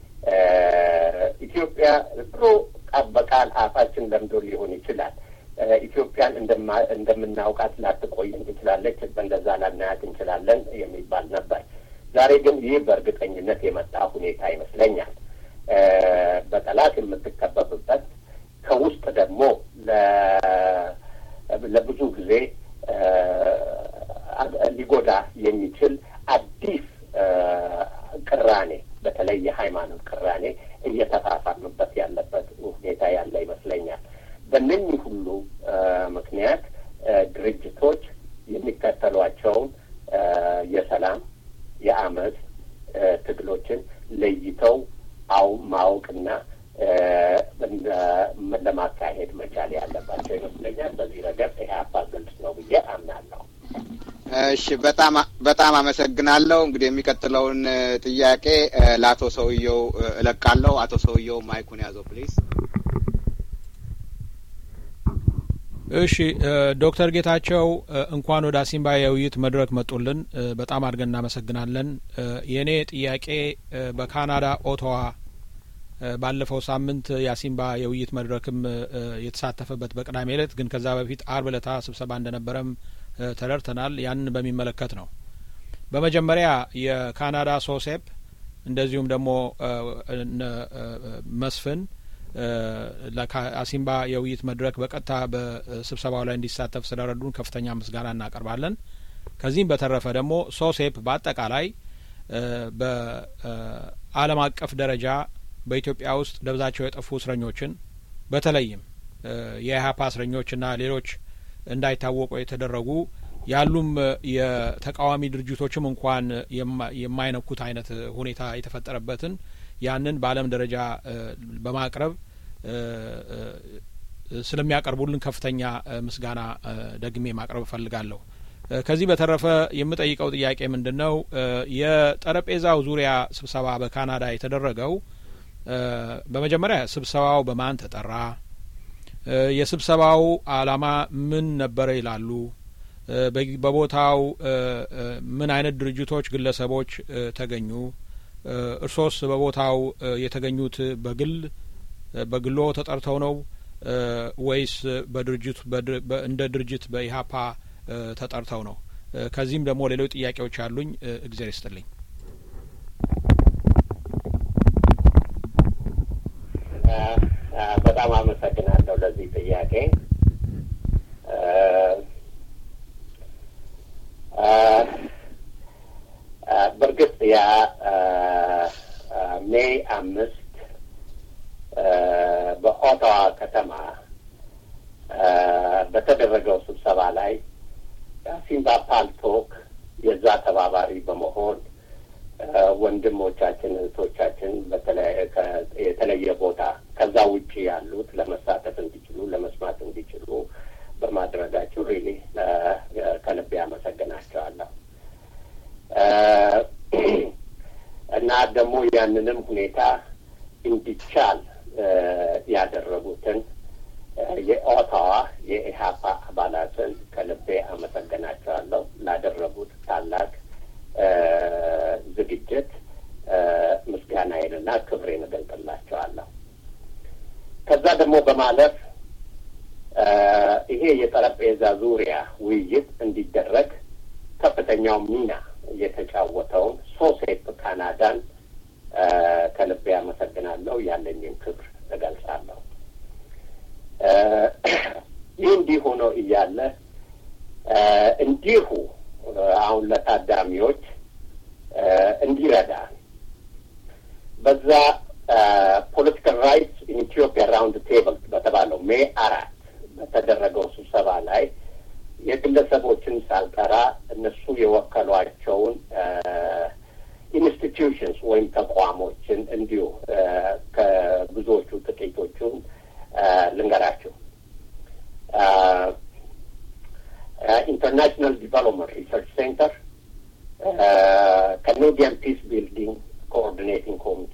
ኢትዮጵያ ድሮ በቃል አፋችን ለምዶ ሊሆን ይችላል። ኢትዮጵያን እንደምናውቃት ላትቆይን ትችላለች፣ በእንደዛ ላናያት እንችላለን የሚባል ነበር። ዛሬ ግን ይህ በእርግጠኝነት የመጣ ሁኔታ ይመስለኛል። በጠላት የምትከበብበት ከውስጥ ደግሞ ለብዙ ጊዜ ሊጎዳ የሚችል አዲስ ቅራኔ በተለይ የሃይማኖት ቅራኔ እየተፋፋምበት ያለበት ሁኔታ ያለ ይመስለኛል። በእነኚህ ሁሉ ምክንያት ድርጅቶች የሚከተሏቸውን የሰላም የአመፅ ትግሎችን ለይተው አው ማወቅና ለማካሄድ መቻል ያለባቸው ይመስለኛል። በዚህ ረገድ ኢህአፓ ግልጽ ነው ብዬ አምናለሁ። እሺ፣ በጣም በጣም አመሰግናለሁ። እንግዲህ የሚቀጥለውን ጥያቄ ለአቶ ሰውየው እለቃለሁ። አቶ ሰውየው ማይኩን ያዘው ፕሊዝ። እሺ ዶክተር ጌታቸው እንኳን ወደ አሲምባ የውይይት መድረክ መጡልን። በጣም አድርገን እናመሰግናለን። የእኔ ጥያቄ በካናዳ ኦቶዋ ባለፈው ሳምንት የአሲምባ የውይይት መድረክም የተሳተፈበት በቅዳሜ ዕለት ግን ከዛ በፊት አርብ ዕለታ ስብሰባ እንደነበረም ተረድተናል። ያንን በሚመለከት ነው። በመጀመሪያ የካናዳ ሶሴፕ እንደዚሁም ደግሞ መስፍን ለአሲምባ የውይይት መድረክ በቀጥታ በስብሰባው ላይ እንዲሳተፍ ስለረዱን ከፍተኛ ምስጋና እናቀርባለን። ከዚህም በተረፈ ደግሞ ሶሴፕ በአጠቃላይ በዓለም አቀፍ ደረጃ በኢትዮጵያ ውስጥ ደብዛቸው የጠፉ እስረኞችን በተለይም የኢህአፓ እስረኞችና ሌሎች እንዳይታወቁ የተደረጉ ያሉም የተቃዋሚ ድርጅቶችም እንኳን የማይነኩት አይነት ሁኔታ የተፈጠረበትን ያንን በዓለም ደረጃ በማቅረብ ስለሚያቀርቡልን ከፍተኛ ምስጋና ደግሜ ማቅረብ እፈልጋለሁ። ከዚህ በተረፈ የምጠይቀው ጥያቄ ምንድን ነው? የጠረጴዛው ዙሪያ ስብሰባ በካናዳ የተደረገው በመጀመሪያ ስብሰባው በማን ተጠራ? የስብሰባው ዓላማ ምን ነበረ ይላሉ? በቦታው ምን አይነት ድርጅቶች፣ ግለሰቦች ተገኙ? እርሶስ በቦታው የተገኙት በግል በግሎ ተጠርተው ነው ወይስ በድርጅቱ እንደ ድርጅት በኢህአፓ ተጠርተው ነው? ከዚህም ደግሞ ሌሎች ጥያቄዎች አሉኝ። እግዜር ይስጥልኝ። በጣም አመሰግናለሁ ለዚህ ጥያቄ። በእርግጥ ያ ሜይ አምስት በኦታዋ ከተማ በተደረገው ስብሰባ ላይ ሲምባ ፓልቶክ የዛ ተባባሪ በመሆን ወንድሞቻችን እህቶቻችን የተለየ ቦታ ከዛ ውጭ ያሉት ለመሳተፍ እንዲችሉ ለመስማት እንዲችሉ በማድረጋችሁ ሪሊ ከልቤ አመሰግናቸዋለሁ። እና ደግሞ ያንንም ሁኔታ እንዲቻል ያደረጉትን የኦታዋ የኢህአፓ አባላትን ከልቤ አመሰግናቸዋለሁ ላደረጉት ታላቅ ዝግጅት ምስጋናዬንና ክብሬን እገልጥላቸዋለሁ። ከዛ ደግሞ በማለፍ ይሄ የጠረጴዛ ዙሪያ ውይይት እንዲደረግ ከፍተኛው ሚና የተጫወተውን ሶሴፕ ካናዳን ከልቤ አመሰግናለሁ። ያለኝን ክብር እገልጻለሁ። ይህ እንዲህ ሆኖ እያለ እንዲሁ አሁን ለታዳሚዎች እንዲረዳ በዛ ፖለቲካል ራይትስ ኢን ኢትዮጵያ ራውንድ ቴብል በተባለው ሜይ አራት በተደረገው ስብሰባ ላይ የግለሰቦችን ሳልጠራ እነሱ የወከሏቸውን ኢንስቲትዩሽንስ ወይም ተቋሞችን እንዲሁ ከብዙዎቹ ጥቂቶቹን ልንገራቸው። ኢንተርናሽናል ዲቨሎፕመንት ሪሰርች ሴንተር፣ ካናዲያን ፒስ ቢልዲንግ ኮኦርዲኔቲንግ ኮሚቴ፣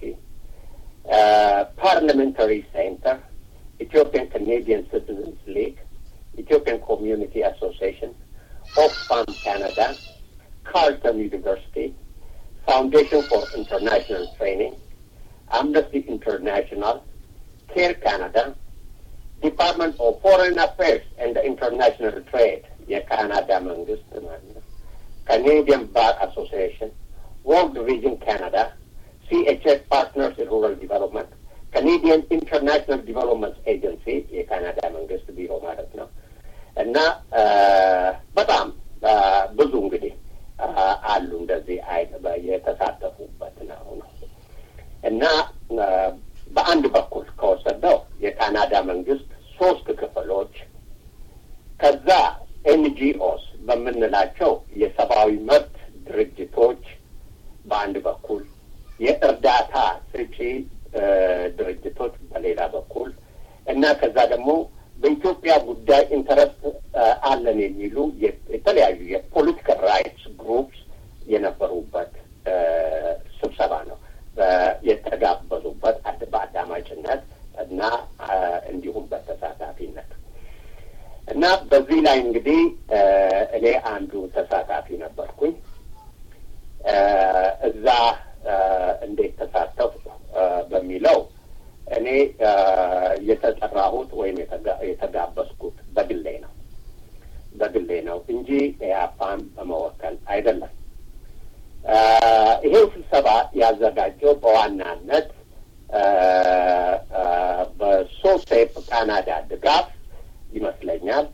ፓርላሜንታሪ ሴንተር፣ ኢትዮጵያን ካናዲያን ሲቲዝንስ ሊግ፣ ኢትዮጵያን ኮሚዩኒቲ አሶሲዬሽን፣ ኦክስፋም ካናዳ፣ ካርልተን ዩኒቨርሲቲ፣ ፋውንዴሽን ፎር ኢንተርናሽናል ትሬኒንግ፣ አምነስቲ ኢንተርናሽናል፣ ኬር ካናዳ፣ ዲፓርትመንት ኦፍ ፎሬን አፌርስ ኤንድ ኢንተርናሽናል ትሬድ የካናዳ መንግስት ማለት ነው፣ ካኔዲያን ባር አሶሲዬሽን፣ ወርልድ ቪዥን ካናዳ፣ ሲኤችኤስ ፓርትነርስ ኢን ሩራል ዲቨሎፕመንት፣ ካኔዲያን ኢንተርናሽናል ዲቨሎፕመንት ኤጀንሲ የካናዳ መንግስት ቢሮ ማለት ነው እና በጣም ብዙ እንግዲህ አሉ እንደዚህ የተሳተፉበት ነው ነው እና በአንድ በኩል ከወሰደው የካናዳ መንግስት ሶስት ክፍሎች ከዛ ኤንጂኦስ በምንላቸው የሰብአዊ መብት ድርጅቶች በአንድ በኩል የእርዳታ ሰጪ ድርጅቶች በሌላ በኩል እና ከዛ ደግሞ በኢትዮጵያ ጉዳይ ኢንተረስት አለን የሚሉ የተለያዩ የፖለቲካል ራይትስ ግሩፕስ የነበሩበት ስብሰባ ነው። የተጋበዙበት በአዳማጭነት እና እንዲሁም በተሳታፊነት እና በዚህ ላይ እንግዲህ እኔ አንዱ ተሳታፊ ነበርኩኝ። እዛ እንዴት ተሳተፉ በሚለው እኔ የተጠራሁት ወይም የተጋበዝኩት በግሌ ነው በግሌ ነው እንጂ ኢህአፓን በመወከል አይደለም። ይሄው ስብሰባ ያዘጋጀው በዋናነት በሶሴፕ ካናዳ ድጋፍ ይመስለኛል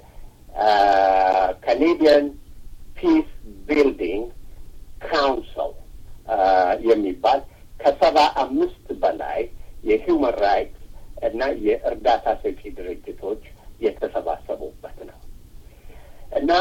ካኔዲያን ፒስ ቢልዲንግ ካውንስል የሚባል ከሰባ አምስት በላይ የሂውማን ራይትስ እና የእርዳታ ሰጪ ድርጅቶች የተሰባሰቡበት ነው እና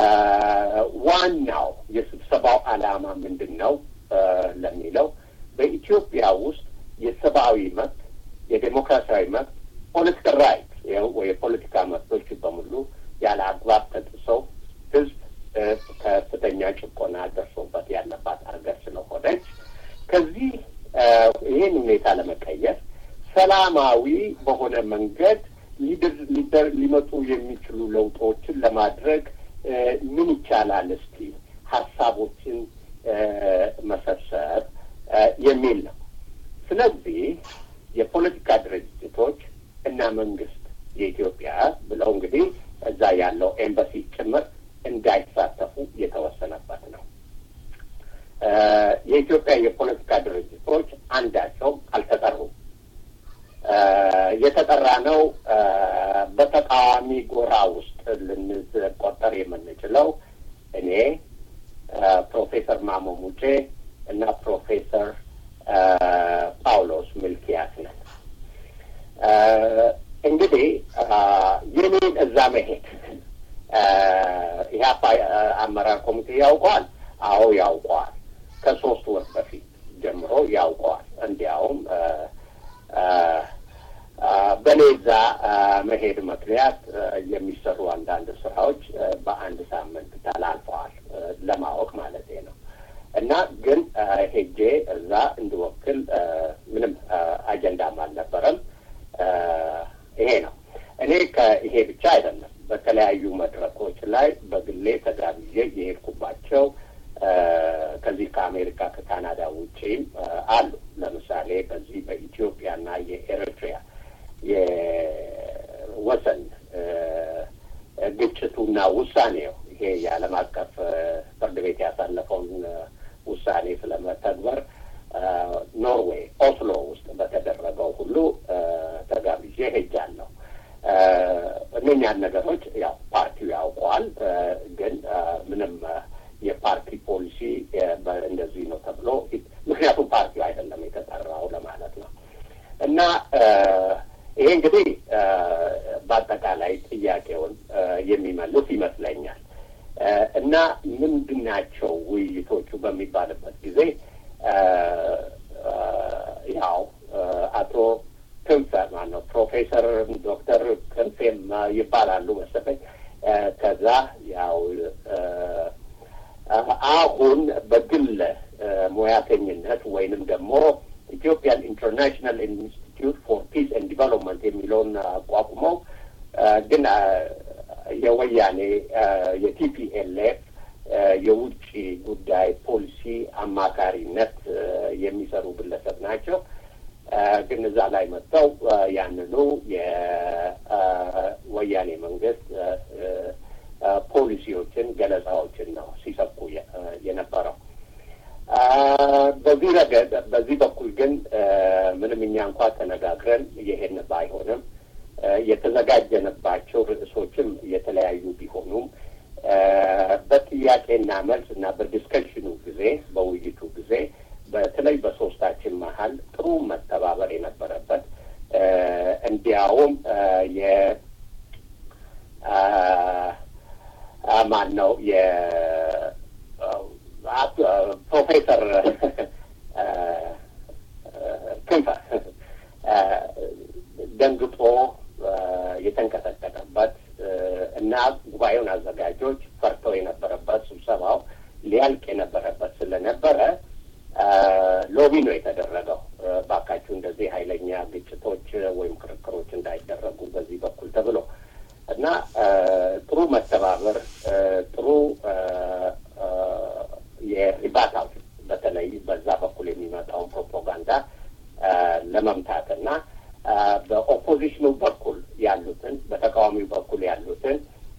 ዋናው የስብሰባው ዓላማ ምንድን ነው ለሚለው በኢትዮጵያ ውስጥ የሰብአዊ መብት፣ የዴሞክራሲያዊ መብት፣ ፖለቲካል ራይት የፖለቲካ መብቶች በሙሉ ያለ አግባብ ተጥሰው ህዝብ ከፍተኛ ጭቆና ደርሶበት ያለባት ሀገር ስለሆነች ከዚህ ይህን ሁኔታ ለመቀየር ሰላማዊ በሆነ መንገድ ሊመጡ የሚችሉ ለውጦችን ለማድረግ ምን ይቻላል እስቲ ሀሳቦችን መሰብሰብ የሚል ነው። ስለዚህ የፖለቲካ ድርጅቶች እና መንግስት የኢትዮጵያ ብለው እንግዲህ እዛ ያለው ኤምባሲ ጭምር እንዳይሳተፉ የተወሰነበት ነው። የኢትዮጵያ የፖለቲካ ድርጅቶች አንዳቸውም አልተጠሩም። የተጠራ ነው በተቃዋሚ ጎራ ውስጥ ልንቆጠር የምንችለው እኔ፣ ፕሮፌሰር ማሞ ሙጬ እና ፕሮፌሰር ጳውሎስ ሚልኪያስ ነን። እንግዲህ የኔን እዛ መሄድ ኢህአፓ አመራር ኮሚቴ ያውቀዋል። አዎ ያውቀዋል። ከሶስት ወር በፊት ጀምሮ ያውቀዋል። እንዲያውም በኔ እዛ መሄድ ምክንያት የሚሰሩ አንዳንድ ስራዎች በአንድ ሳምንት ተላልፈዋል፣ ለማወቅ ማለት ነው። እና ግን ሄጄ እዛ እንድወክል ምንም አጀንዳም አልነበረም። ይሄ ነው። እኔ ከይሄ ብቻ አይደለም፣ በተለያዩ መድረኮች ላይ በግሌ ተጋብዤ የሄድኩባቸው ከዚህ ከአሜሪካ ከካናዳ ውጪም አሉ። ለምሳሌ በዚህ በኢትዮጵያና የኤርትሪያ የወሰን ግጭቱና ውሳኔው ይሄ የዓለም አቀፍ ፍርድ ቤት ያሳለፈውን ውሳኔ ስለመተግበር ኖርዌይ ኦስሎ ውስጥ በተደረገው ሁሉ ተጋብዤ ሄጃለሁ። እነኛን ነገሮች ያው ፓርቲው ያውቀዋል፣ ግን ምንም የፓርቲ ፖሊሲ እንደዚህ ነው ተብሎ ምክንያቱም ፓርቲው አይደለም የተጠራው ለማለት ነው እና ይሄ እንግዲህ በአጠቃላይ ጥያቄውን የሚመልስ ይመስለኛል። እና ምንድን ናቸው ውይይቶቹ በሚባልበት ጊዜ ያው አቶ ክንፈ ማነው ፕሮፌሰር ዶክተር ክንፌም ይባላሉ መሰለኝ ከዛ ያው አሁን በግል ሙያተኝነት ወይንም ደግሞ ኢትዮጵያን ኢንተርናሽናል ኢንስቲትዩት ፎር ፒስ ኤንድ ዲቨሎፕመንት የሚለውን አቋቁመው ግን የወያኔ የቲፒኤልኤፍ የውጭ ጉዳይ ፖሊሲ አማካሪነት የሚሰሩ ግለሰብ ናቸው። ግን እዛ ላይ መጥተው ያንኑ የወያኔ መንግስት ፖሊሲዎችን፣ ገለጻዎችን ነው ሲሰብኩ የነበረው። በዚህ ረገድ በዚህ በኩል ግን ምንም እኛ እንኳ ተነጋግረን ይሄን ባይሆንም የተዘጋጀንባቸው ርዕሶችም የተለያዩ ቢሆኑም በጥያቄና መልስ እና በዲስከሽኑ ጊዜ በውይይቱ ጊዜ በተለይ በሶስታችን መሀል ጥሩ መተባበር የነበረበት እንዲያውም የ ማን ነው የ ፕሮፌሰር ክንፈ ደንግጦ የተንቀጠቀጠበት እና ጉባኤውን አዘጋጆች ፈርተው የነበረበት ስብሰባው ሊያልቅ የነበረበት ስለነበረ ሎቢ ነው የተደረገው። ባካችሁ እንደዚህ ኃይለኛ ግጭቶች ወይም ክርክሮች እንዳይደረጉ በዚህ በኩል ተብሎ እና ጥሩ መተባበር ጥሩ የሪባታው በተለይ በዛ በኩል የሚመጣውን ፕሮፓጋንዳ ለመምታት እና በኦፖዚሽኑ በኩል ያሉትን በተቃዋሚው በኩል ያሉትን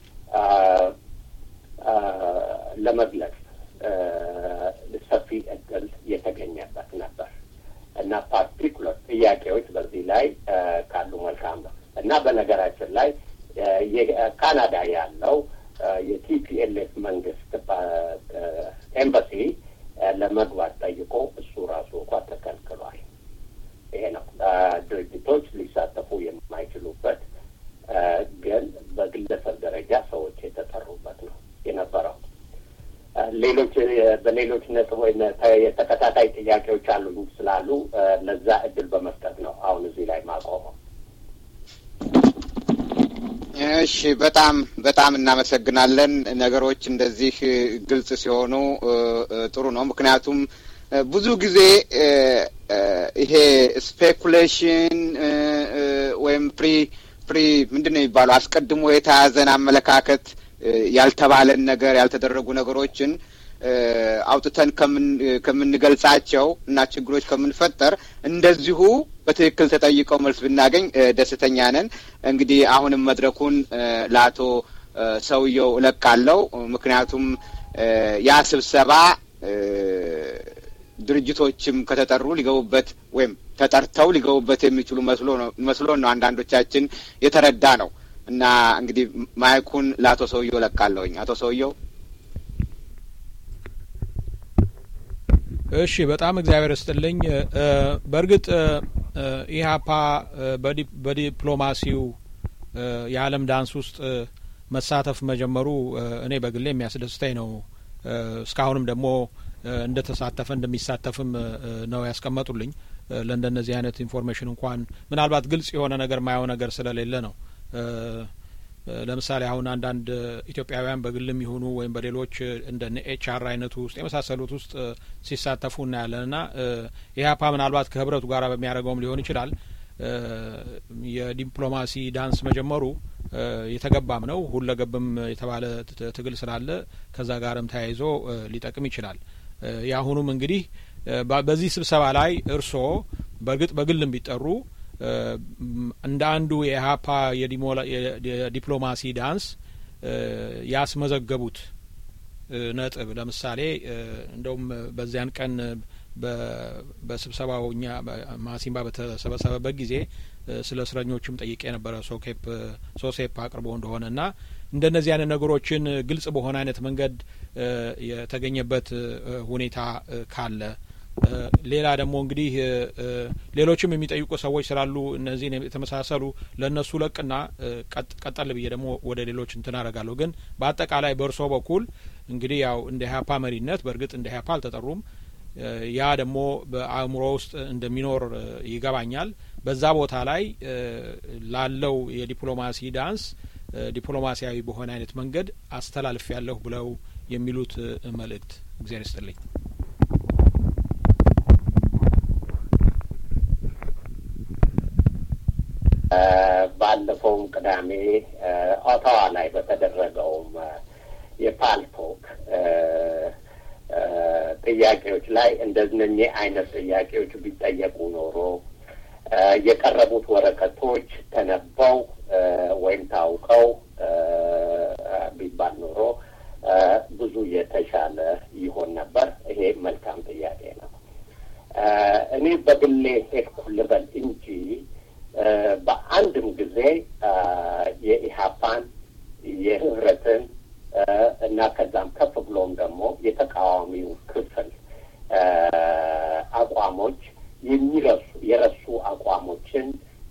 ለመግለጽ ሰፊ እድል የተገኘበት ነበር እና ፓርቲኩለር ጥያቄዎች በዚህ ላይ ካሉ መልካም ነው እና በነገራችን ላይ ካናዳ ያለው የቲፒኤልኤፍ መንግስት ኤምባሲ ለመግባት ጠይቆ እሱ ራሱ እንኳ ተከልክሏል። ይሄ ነው ድርጅቶች ሊሳተፉ የማይችሉበት ግን በግለሰብ ደረጃ ሰዎች የተጠሩበት ነው የነበረው። ሌሎች በሌሎች ነጥቦ የተከታታይ ጥያቄዎች አሉኝ ስላሉ ለዛ እድል በመስጠት ነው አሁን እዚህ ላይ ማቆመው። እሺ፣ በጣም በጣም እናመሰግናለን። ነገሮች እንደዚህ ግልጽ ሲሆኑ ጥሩ ነው። ምክንያቱም ብዙ ጊዜ ይሄ ስፔኩሌሽን ወይም ፕሪ ፕሪ ምንድን ነው የሚባለው አስቀድሞ የተያዘን አመለካከት ያልተባለን ነገር ያልተደረጉ ነገሮችን አውጥተን ከምንገልጻቸው እና ችግሮች ከምንፈጠር እንደዚሁ በትክክል ተጠይቀው መልስ ብናገኝ ደስተኛ ነን። እንግዲህ አሁንም መድረኩን ለአቶ ሰውየው እለቃለሁ። ምክንያቱም ያ ስብሰባ ድርጅቶችም ከተጠሩ ሊገቡበት ወይም ተጠርተው ሊገቡበት የሚችሉ መስሎን ነው አንዳንዶቻችን የተረዳ ነው እና እንግዲህ ማይኩን ለአቶ ሰውየው እለቃለሁኝ። አቶ ሰውየው እሺ፣ በጣም እግዚአብሔር ይስጥልኝ። በእርግጥ ኢህአፓ በዲፕሎማሲው የዓለም ዳንስ ውስጥ መሳተፍ መጀመሩ እኔ በግሌ የሚያስደስተኝ ነው። እስካሁንም ደግሞ እንደ ተሳተፈ እንደሚሳተፍም ነው ያስቀመጡልኝ። ለእንደነዚህ አይነት ኢንፎርሜሽን እንኳን ምናልባት ግልጽ የሆነ ነገር ማየው ነገር ስለሌለ ነው። ለምሳሌ አሁን አንዳንድ ኢትዮጵያውያን በግልም ይሁኑ ወይም በሌሎች እንደ ኤች አር አይነቱ ውስጥ የመሳሰሉት ውስጥ ሲሳተፉ እናያለን እና ኢህአፓ ምናልባት ከህብረቱ ጋር በሚያደርገውም ሊሆን ይችላል የዲፕሎማሲ ዳንስ መጀመሩ የተገባም ነው። ሁለገብም የተባለ ትግል ስላለ ከዛ ጋርም ተያይዞ ሊጠቅም ይችላል። የአሁኑም እንግዲህ በዚህ ስብሰባ ላይ እርስዎ በእርግጥ በግልም ቢጠሩ እንደ አንዱ የኢህአፓ የዲፕሎማሲ ዳንስ ያስመዘገቡት ነጥብ ለምሳሌ እንደውም በዚያን ቀን በስብሰባው እኛ ማሲምባ በተሰበሰበበት ጊዜ ስለ እስረኞችም ጠይቄ የነበረ ሶኬፕ ሶሴፕ አቅርቦ እንደሆነ እና እንደነዚህ አይነት ነገሮችን ግልጽ በሆነ አይነት መንገድ የተገኘበት ሁኔታ ካለ ሌላ ደግሞ እንግዲህ ሌሎችም የሚጠይቁ ሰዎች ስላሉ እነዚህን የተመሳሰሉ ለእነሱ ለቅና ቀጠል ብዬ ደግሞ ወደ ሌሎች እንትን አደርጋለሁ። ግን በአጠቃላይ በእርሶ በኩል እንግዲህ ያው እንደ ኢህአፓ መሪነት በእርግጥ እንደ ኢህአፓ አልተጠሩም። ያ ደግሞ በአእምሮ ውስጥ እንደሚኖር ይገባኛል። በዛ ቦታ ላይ ላለው የዲፕሎማሲ ዳንስ ዲፕሎማሲያዊ በሆነ አይነት መንገድ አስተላልፍ ያለሁ ብለው የሚሉት መልእክት እግዚአብሔር ይስጥልኝ። ባለፈውም ቅዳሜ ኦታዋ ላይ በተደረገውም የፓልቶክ ጥያቄዎች ላይ እንደነኚህ አይነት ጥያቄዎች ቢጠየቁ ኖሮ የቀረቡት ወረቀቶች ተነበው ወይም ታውቀው ቢባል ኖሮ ብዙ የተሻለ ይሆን ነበር። ይሄ መልካም ጥያቄ ነው። እኔ በግሌ ሄድኩ ልበል እንጂ በአንድም ጊዜ የኢህአፓን የህብረትን እና ከዛም ከፍ ብሎም ደግሞ የተቃዋሚው ክፍል አቋሞች የሚረሱ የረሱ አቋሞችን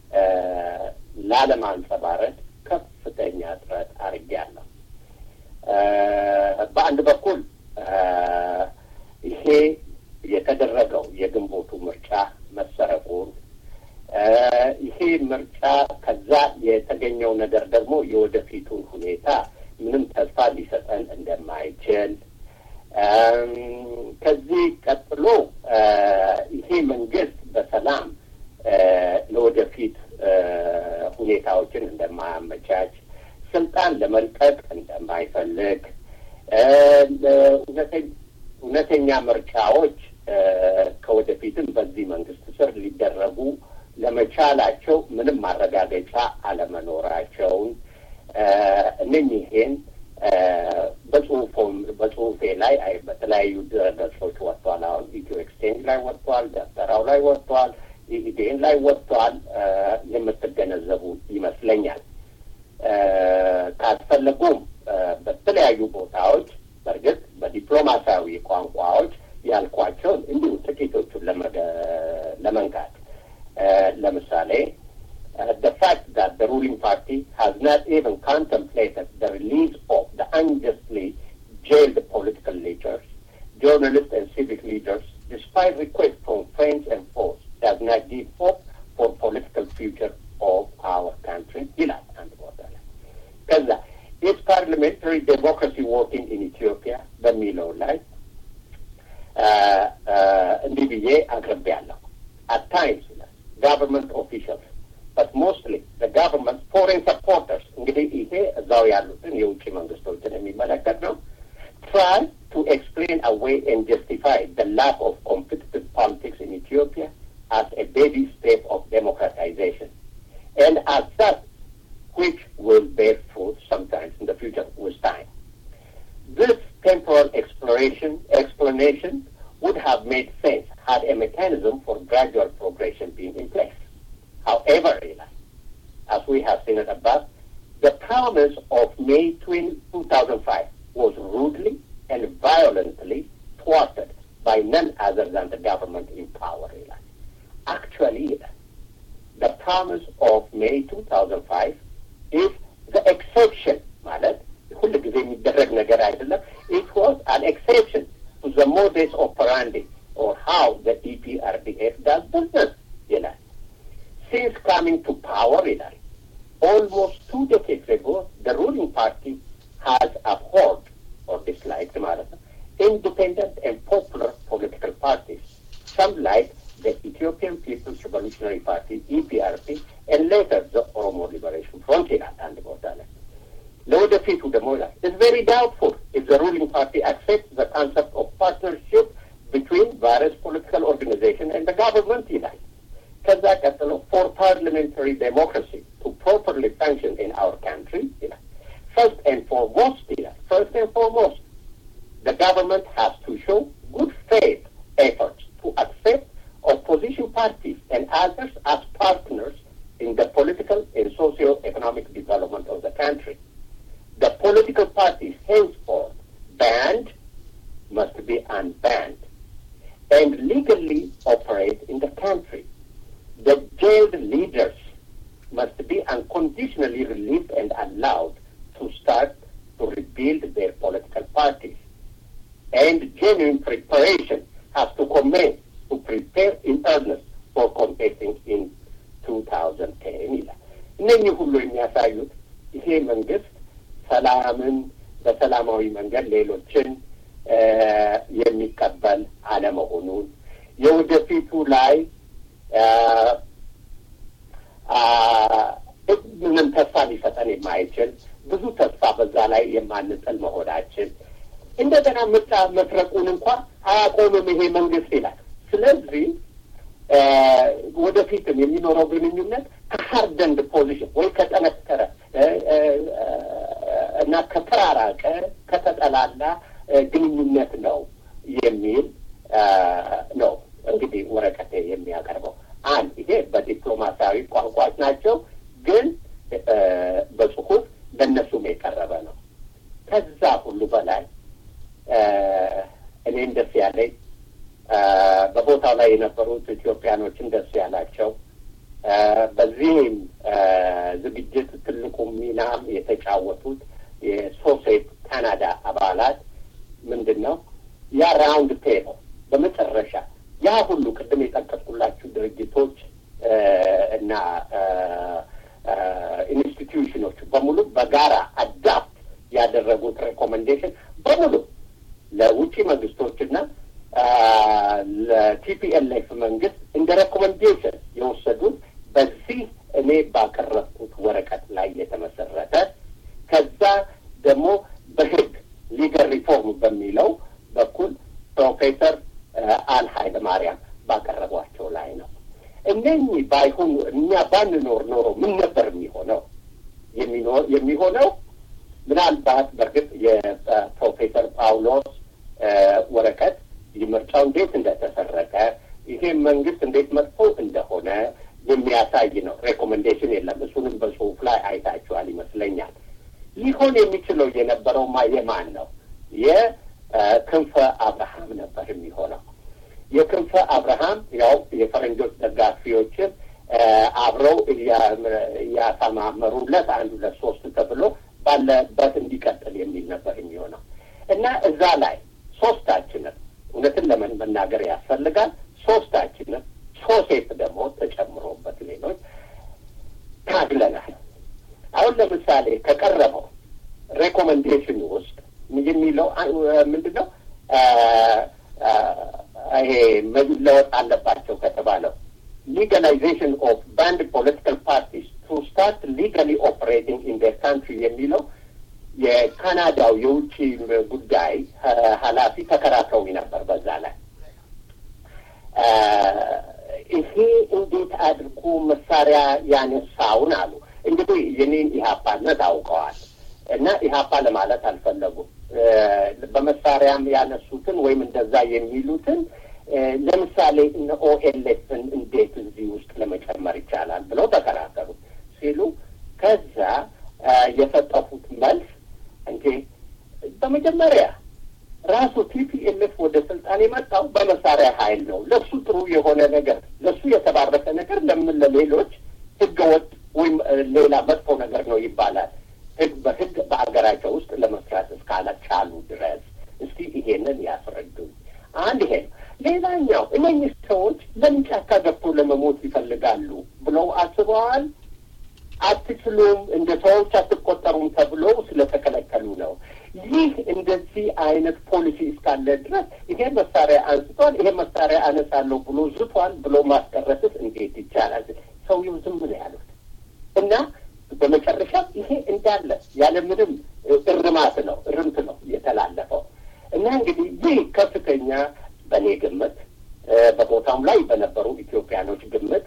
ላለማንጸባረቅ ከፍተኛ ጥረት አድርጌያለሁ። በአንድ በኩል ይሄ የተደረገው የግንቦቱ ምርጫ መሰረቁን ይሄ ምርጫ ከዛ የተገኘው ነገር ደግሞ የወደፊቱን ሁኔታ ምንም ተስፋ ሊሰጠን እንደማይችል ከዚህ ቀጥሎ ይሄ መንግስት በሰላም ለወደፊት ሁኔታዎችን እንደማያመቻች፣ የማይፈልግ እውነተኛ ምርጫዎች ከወደፊትም በዚህ መንግስት ስር ሊደረጉ ለመቻላቸው ምንም ማረጋገጫ አለመኖራቸውን እነኚህን በጽሁፎም በጽሁፌ ላይ በተለያዩ ድረገጾች ወጥቷል። አሁን ኢትዮ ኤክስቼንጅ ላይ ወጥቷል፣ ደብተራው ላይ ወጥቷል፣ ኢዴን ላይ ወጥቷል። የምትገነዘቡ ይመስለኛል። ካስፈለጉም በተለያዩ ቦታዎች በእርግጥ በዲፕሎማሲያዊ ቋንቋዎች ያልኳቸውን እንዲሁ ጥቂቶቹን ለመንካት ለምሳሌ the fact that the ruling party has not even contemplated the release of the unjustly jailed political leaders, journalists and civic leaders, despite requests from friends and foes, does not give hope for political future of our country. ይላል አንድ ቦታ ላይ ከዛ is parliamentary democracy working in Ethiopia በሚለው ላይ እንዲህ ብዬ አቅርቤያለሁ። at times government officials but mostly the government foreign supporters እንግዲህ ይሄ እዛው ያሉትን የውጭ መንግስቶችን የሚመለከት ነው try to explain away and justify the lack of competitive politics in Ethiopia as a baby step of democratization and as such which will bear fruit sometimes in the future with time. This temporal exploration explanation would have made sense had a mechanism for gradual progression been in place. However, as we have seen it above, the promise of May 2005 was rudely and violently thwarted by none other than the government in power. Actually, the promise of May 2005 is the exception, ማለት ሁል ጊዜ የሚደረግ ነገር አይደለም. It was an exception to the modus operandi or how the EPRDF does business, ይላል. Since coming to power, ይላል, almost two decades ago, the ruling party has abhorred or disliked ማለት ነው, independent and popular political parties. Some like the Ethiopian People's Revolutionary Party, EPRP, and later the Oromo Liberation Front ይላል አንድ ቦታ ላይ ለወደፊቱ ደግሞ ይላል it's very doubtful if the ruling party accepts the concept of partnership between various political organizations and the government ይላል ከዛ ቀጥሎ for parliamentary democracy to properly function in our country ይላል first and foremost ይላል first and foremost the government has to show good faith efforts to accept opposition parties and others as partners in the political and socio-economic development of the country. The political parties henceforth banned must be unbanned and legally operate in the country. The jailed leaders must be unconditionally released and allowed to start to rebuild their political parties. And genuine preparation has to commence to prepare in earnest for contesting in 2010 ይላል። እነኚህ ሁሉ የሚያሳዩት ይሄ መንግስት ሰላምን በሰላማዊ መንገድ ሌሎችን የሚቀበል አለመሆኑን የወደፊቱ ላይ ምንም ተስፋ ሊሰጠን የማይችል ብዙ ተስፋ በዛ ላይ የማንጥል መሆናችን እንደገና ምርጫ መስረቁን እንኳን አያቆምም ይሄ መንግስት ይላል። ስለዚህ ወደፊትም የሚኖረው ግንኙነት ከሀርደንድ ፖዚሽን ወይ ከጠነከረ እና ከተራራቀ ከተጠላላ ግንኙነት ነው የሚል ነው እንግዲህ ወረቀት የሚያቀርበው። አንድ ይሄ በዲፕሎማሲያዊ ቋንቋዎች ናቸው፣ ግን በጽሁፍ ለእነሱም የቀረበ ነው። ከዛ ሁሉ በላይ እኔም ደስ ያለኝ በቦታው ላይ የነበሩት ኢትዮጵያኖችን ደስ ያላቸው በዚህም ዝግጅት ትልቁ ሚናም የተጫወቱት የሶሴት ካናዳ አባላት ምንድን ነው ያ ራውንድ ቴብል በመጨረሻ ያ ሁሉ ቅድም የጠቀስኩላችሁ ድርጅቶች እና ኢንስቲትዩሽኖች በሙሉ በጋራ አዳፕት ያደረጉት ሬኮሜንዴሽን በሙሉ ለውጭ መንግስቶችና ለቲፒኤልኤፍ መንግስት እንደ ሬኮሜንዴሽን የወሰዱት በዚህ እኔ ባቀረብኩት ወረቀት ላይ የተመሰረተ ከዛ ደግሞ በህግ ሊገል ሪፎርም በሚለው በኩል ፕሮፌሰር አል ኃይለ ማርያም ባቀረቧቸው ላይ ነው። እነኚህ ባይሆኑ እኛ ባንኖር ኖሮ ምን ነበር የሚሆነው? የሚሆነው ምናልባት በእርግጥ የፕሮፌሰር ጳውሎስ ወረቀት ምርጫው እንዴት እንደተሰረቀ ይሄ መንግስት እንዴት መጥፎ እንደሆነ የሚያሳይ ነው። ሬኮሜንዴሽን የለም። እሱንም በጽሁፍ ላይ አይታችኋል ይመስለኛል። ሊሆን የሚችለው የነበረውማ የማን ነው? የክንፈ አብርሃም ነበር የሚሆነው። የክንፈ አብርሃም ያው የፈረንጆች ደጋፊዎችን አብረው እያሰማመሩለት አንድ ሁለት ሶስት ተብሎ ባለበት እንዲቀጥል የሚል ነበር የሚሆነው እና እዛ ላይ ሶስታችንም እውነትን ለምን መናገር ያስፈልጋል። ሶስታችንም ሶሴት ደግሞ ተጨምሮበት ሌሎች ታግለናል። አሁን ለምሳሌ ከቀረበው ሬኮሜንዴሽን ውስጥ የሚለው ምንድን ነው? ይሄ መለወጥ አለባቸው ከተባለው ሊጋላይዜሽን ኦፍ ባንድ ፖለቲካል ፓርቲስ ቱ ስታርት ሊጋሊ ኦፕሬቲንግ ኢን ዴር ካንትሪ የሚለው የካናዳው የውጭ ጉዳይ ኃላፊ ተከራክረው ነበር። በዛ ላይ ይሄ እንዴት አድርጎ መሳሪያ ያነሳውን አሉ። እንግዲህ የኔን ኢህአፓነት አውቀዋል እና ኢህአፓ ለማለት አልፈለጉም። በመሳሪያም ያነሱትን ወይም እንደዛ የሚሉትን ለምሳሌ እነ ኦኤልኤፍን እንዴት እዚህ ውስጥ ለመጨመር ይቻላል ብለው ተከራከሩ ሲሉ ከዛ የሰጠፉት መልስ እንዴ በመጀመሪያ ራሱ ቲፒኤልኤፍ ወደ ስልጣን የመጣው በመሳሪያ ኃይል ነው። ለሱ ጥሩ የሆነ ነገር ለሱ የተባረከ ነገር ለምን ለሌሎች ህገወጥ ወይም ሌላ መጥፎ ነገር ነው ይባላል? ህግ በህግ በአገራቸው ውስጥ ለመስራት እስካልቻሉ ድረስ እስቲ ይሄንን ያስረዱኝ። አንድ ይሄ ነው። ሌላኛው እነኚህ ሰዎች ለምን ጫካ ገብቶ ለመሞት ይፈልጋሉ ብለው አስበዋል? አትችሉም፣ እንደ ሰዎች አትቆጠሩም ተብለው ስለተከለከሉ ነው። ይህ እንደዚህ አይነት ፖሊሲ እስካለ ድረስ ይሄ መሳሪያ አንስቷል፣ ይሄ መሳሪያ አነሳለሁ ብሎ ዝቷል ብሎ ማስቀረትስ እንዴት ይቻላል? ሰውየው ዝም ነው ያሉት እና በመጨረሻ ይሄ እንዳለ ያለምንም እርማት ነው እርምት ነው የተላለፈው እና እንግዲህ ይህ ከፍተኛ በእኔ ግምት በቦታውም ላይ በነበሩ ኢትዮጵያኖች ግምት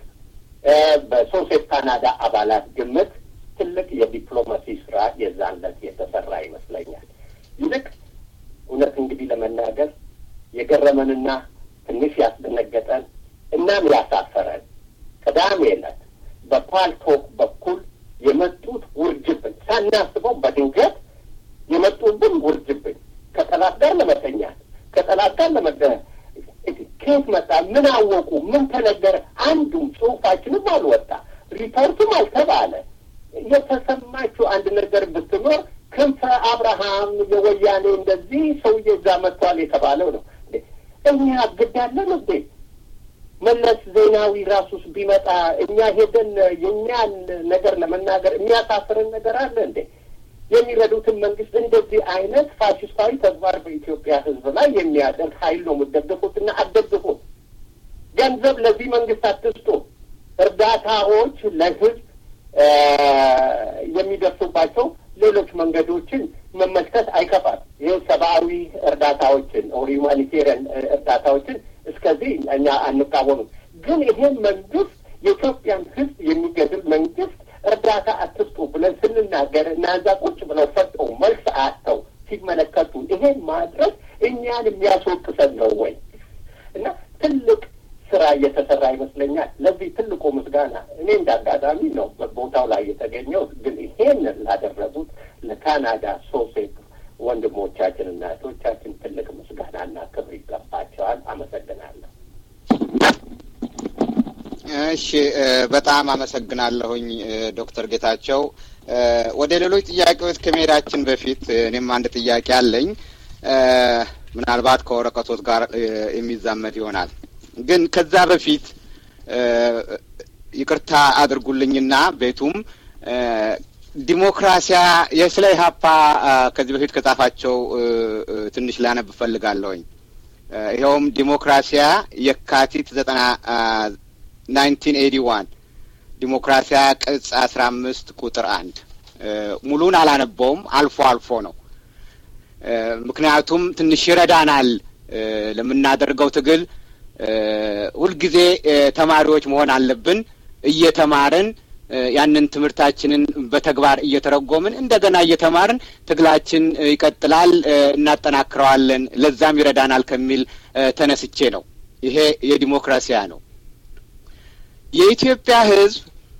በሶሴት ካናዳ አባላት ግምት ትልቅ የዲፕሎማሲ ስራ የዛን ዕለት የተሰራ ይመስለኛል። ይልቅ እውነት እንግዲህ ለመናገር የገረመንና ትንሽ ያስደነገጠን እናም ያሳፈረን ቅዳሜ ዕለት በፓልቶክ በኩል የመጡት ውርጅብን ሳናስበው በድንገት የመጡብን ውርጅብን ከጠላት ጋር ለመተኛት ከጠላት ጋር ለመገ ከየት መጣ? ምን አወቁ? ምን ተነገረ? አንዱም ጽሁፋችንም አልወጣ፣ ሪፖርቱም አልተባለ። የተሰማችው አንድ ነገር ብትኖር ክንፈ አብርሃም የወያኔ እንደዚህ ሰውዬ እዛ መጥቷል የተባለው ነው። እኛ ግዳለን እንዴ? መለስ ዜናዊ ራሱስ ቢመጣ እኛ ሄደን የእኛን ነገር ለመናገር የሚያሳፍርን ነገር አለ እንዴ? የሚረዱትን መንግስት እንደዚህ አይነት ፋሽስታዊ ተግባር በኢትዮጵያ ሕዝብ ላይ የሚያደርግ ኃይል ነው የምትደግፉት እና አትደግፉት። ገንዘብ ለዚህ መንግስት አትስጡ። እርዳታዎች ለሕዝብ የሚደርሱባቸው ሌሎች መንገዶችን መመልከት አይከፋም። ይህ ሰብአዊ እርዳታዎችን ኦር ሁማኒቴሪያን እርዳታዎችን እስከዚህ እኛ አንቃወምም። ግን ይሄን መንግስት የኢትዮጵያን ሕዝብ የሚገድል መንግስት እርዳታ አትስጡ ብለን ስንናገር እናዛ ቁጭ ብለው ሰጠው መልስ አጥተው ሲመለከቱ ይሄን ማድረግ እኛን የሚያስወቅሰን ነው ወይ? እና ትልቅ ስራ እየተሰራ ይመስለኛል። ለዚህ ትልቁ ምስጋና እኔ እንደ አጋጣሚ ነው ቦታው ላይ የተገኘው፣ ግን ይሄንን ላደረጉት ለካናዳ ሶሴት ወንድሞቻችን እና እህቶቻችን ትልቅ ምስጋናና ክብር ይገባቸዋል። አመሰግናለሁ። እሺ በጣም አመሰግናለሁኝ ዶክተር ጌታቸው። ወደ ሌሎች ጥያቄዎች ከመሄዳችን በፊት እኔም አንድ ጥያቄ አለኝ። ምናልባት ከወረቀቶት ጋር የሚዛመድ ይሆናል። ግን ከዛ በፊት ይቅርታ አድርጉልኝና ቤቱም ዲሞክራሲያ የስለ ኢህአፓ ከዚህ በፊት ከጻፋቸው ትንሽ ላነብ እፈልጋለሁኝ። ይኸውም ዲሞክራሲያ የካቲት ዘጠና ናይንቲን ኤዲ ዋን ዲሞክራሲያ ቅጽ አስራ አምስት ቁጥር አንድ ሙሉን አላነበውም፣ አልፎ አልፎ ነው። ምክንያቱም ትንሽ ይረዳናል ለምናደርገው ትግል። ሁልጊዜ ተማሪዎች መሆን አለብን። እየተማርን ያንን ትምህርታችንን በተግባር እየተረጎምን እንደገና እየተማርን ትግላችን ይቀጥላል፣ እናጠናክረዋለን፣ ለዛም ይረዳናል ከሚል ተነስቼ ነው። ይሄ የዲሞክራሲያ ነው። የኢትዮጵያ ሕዝብ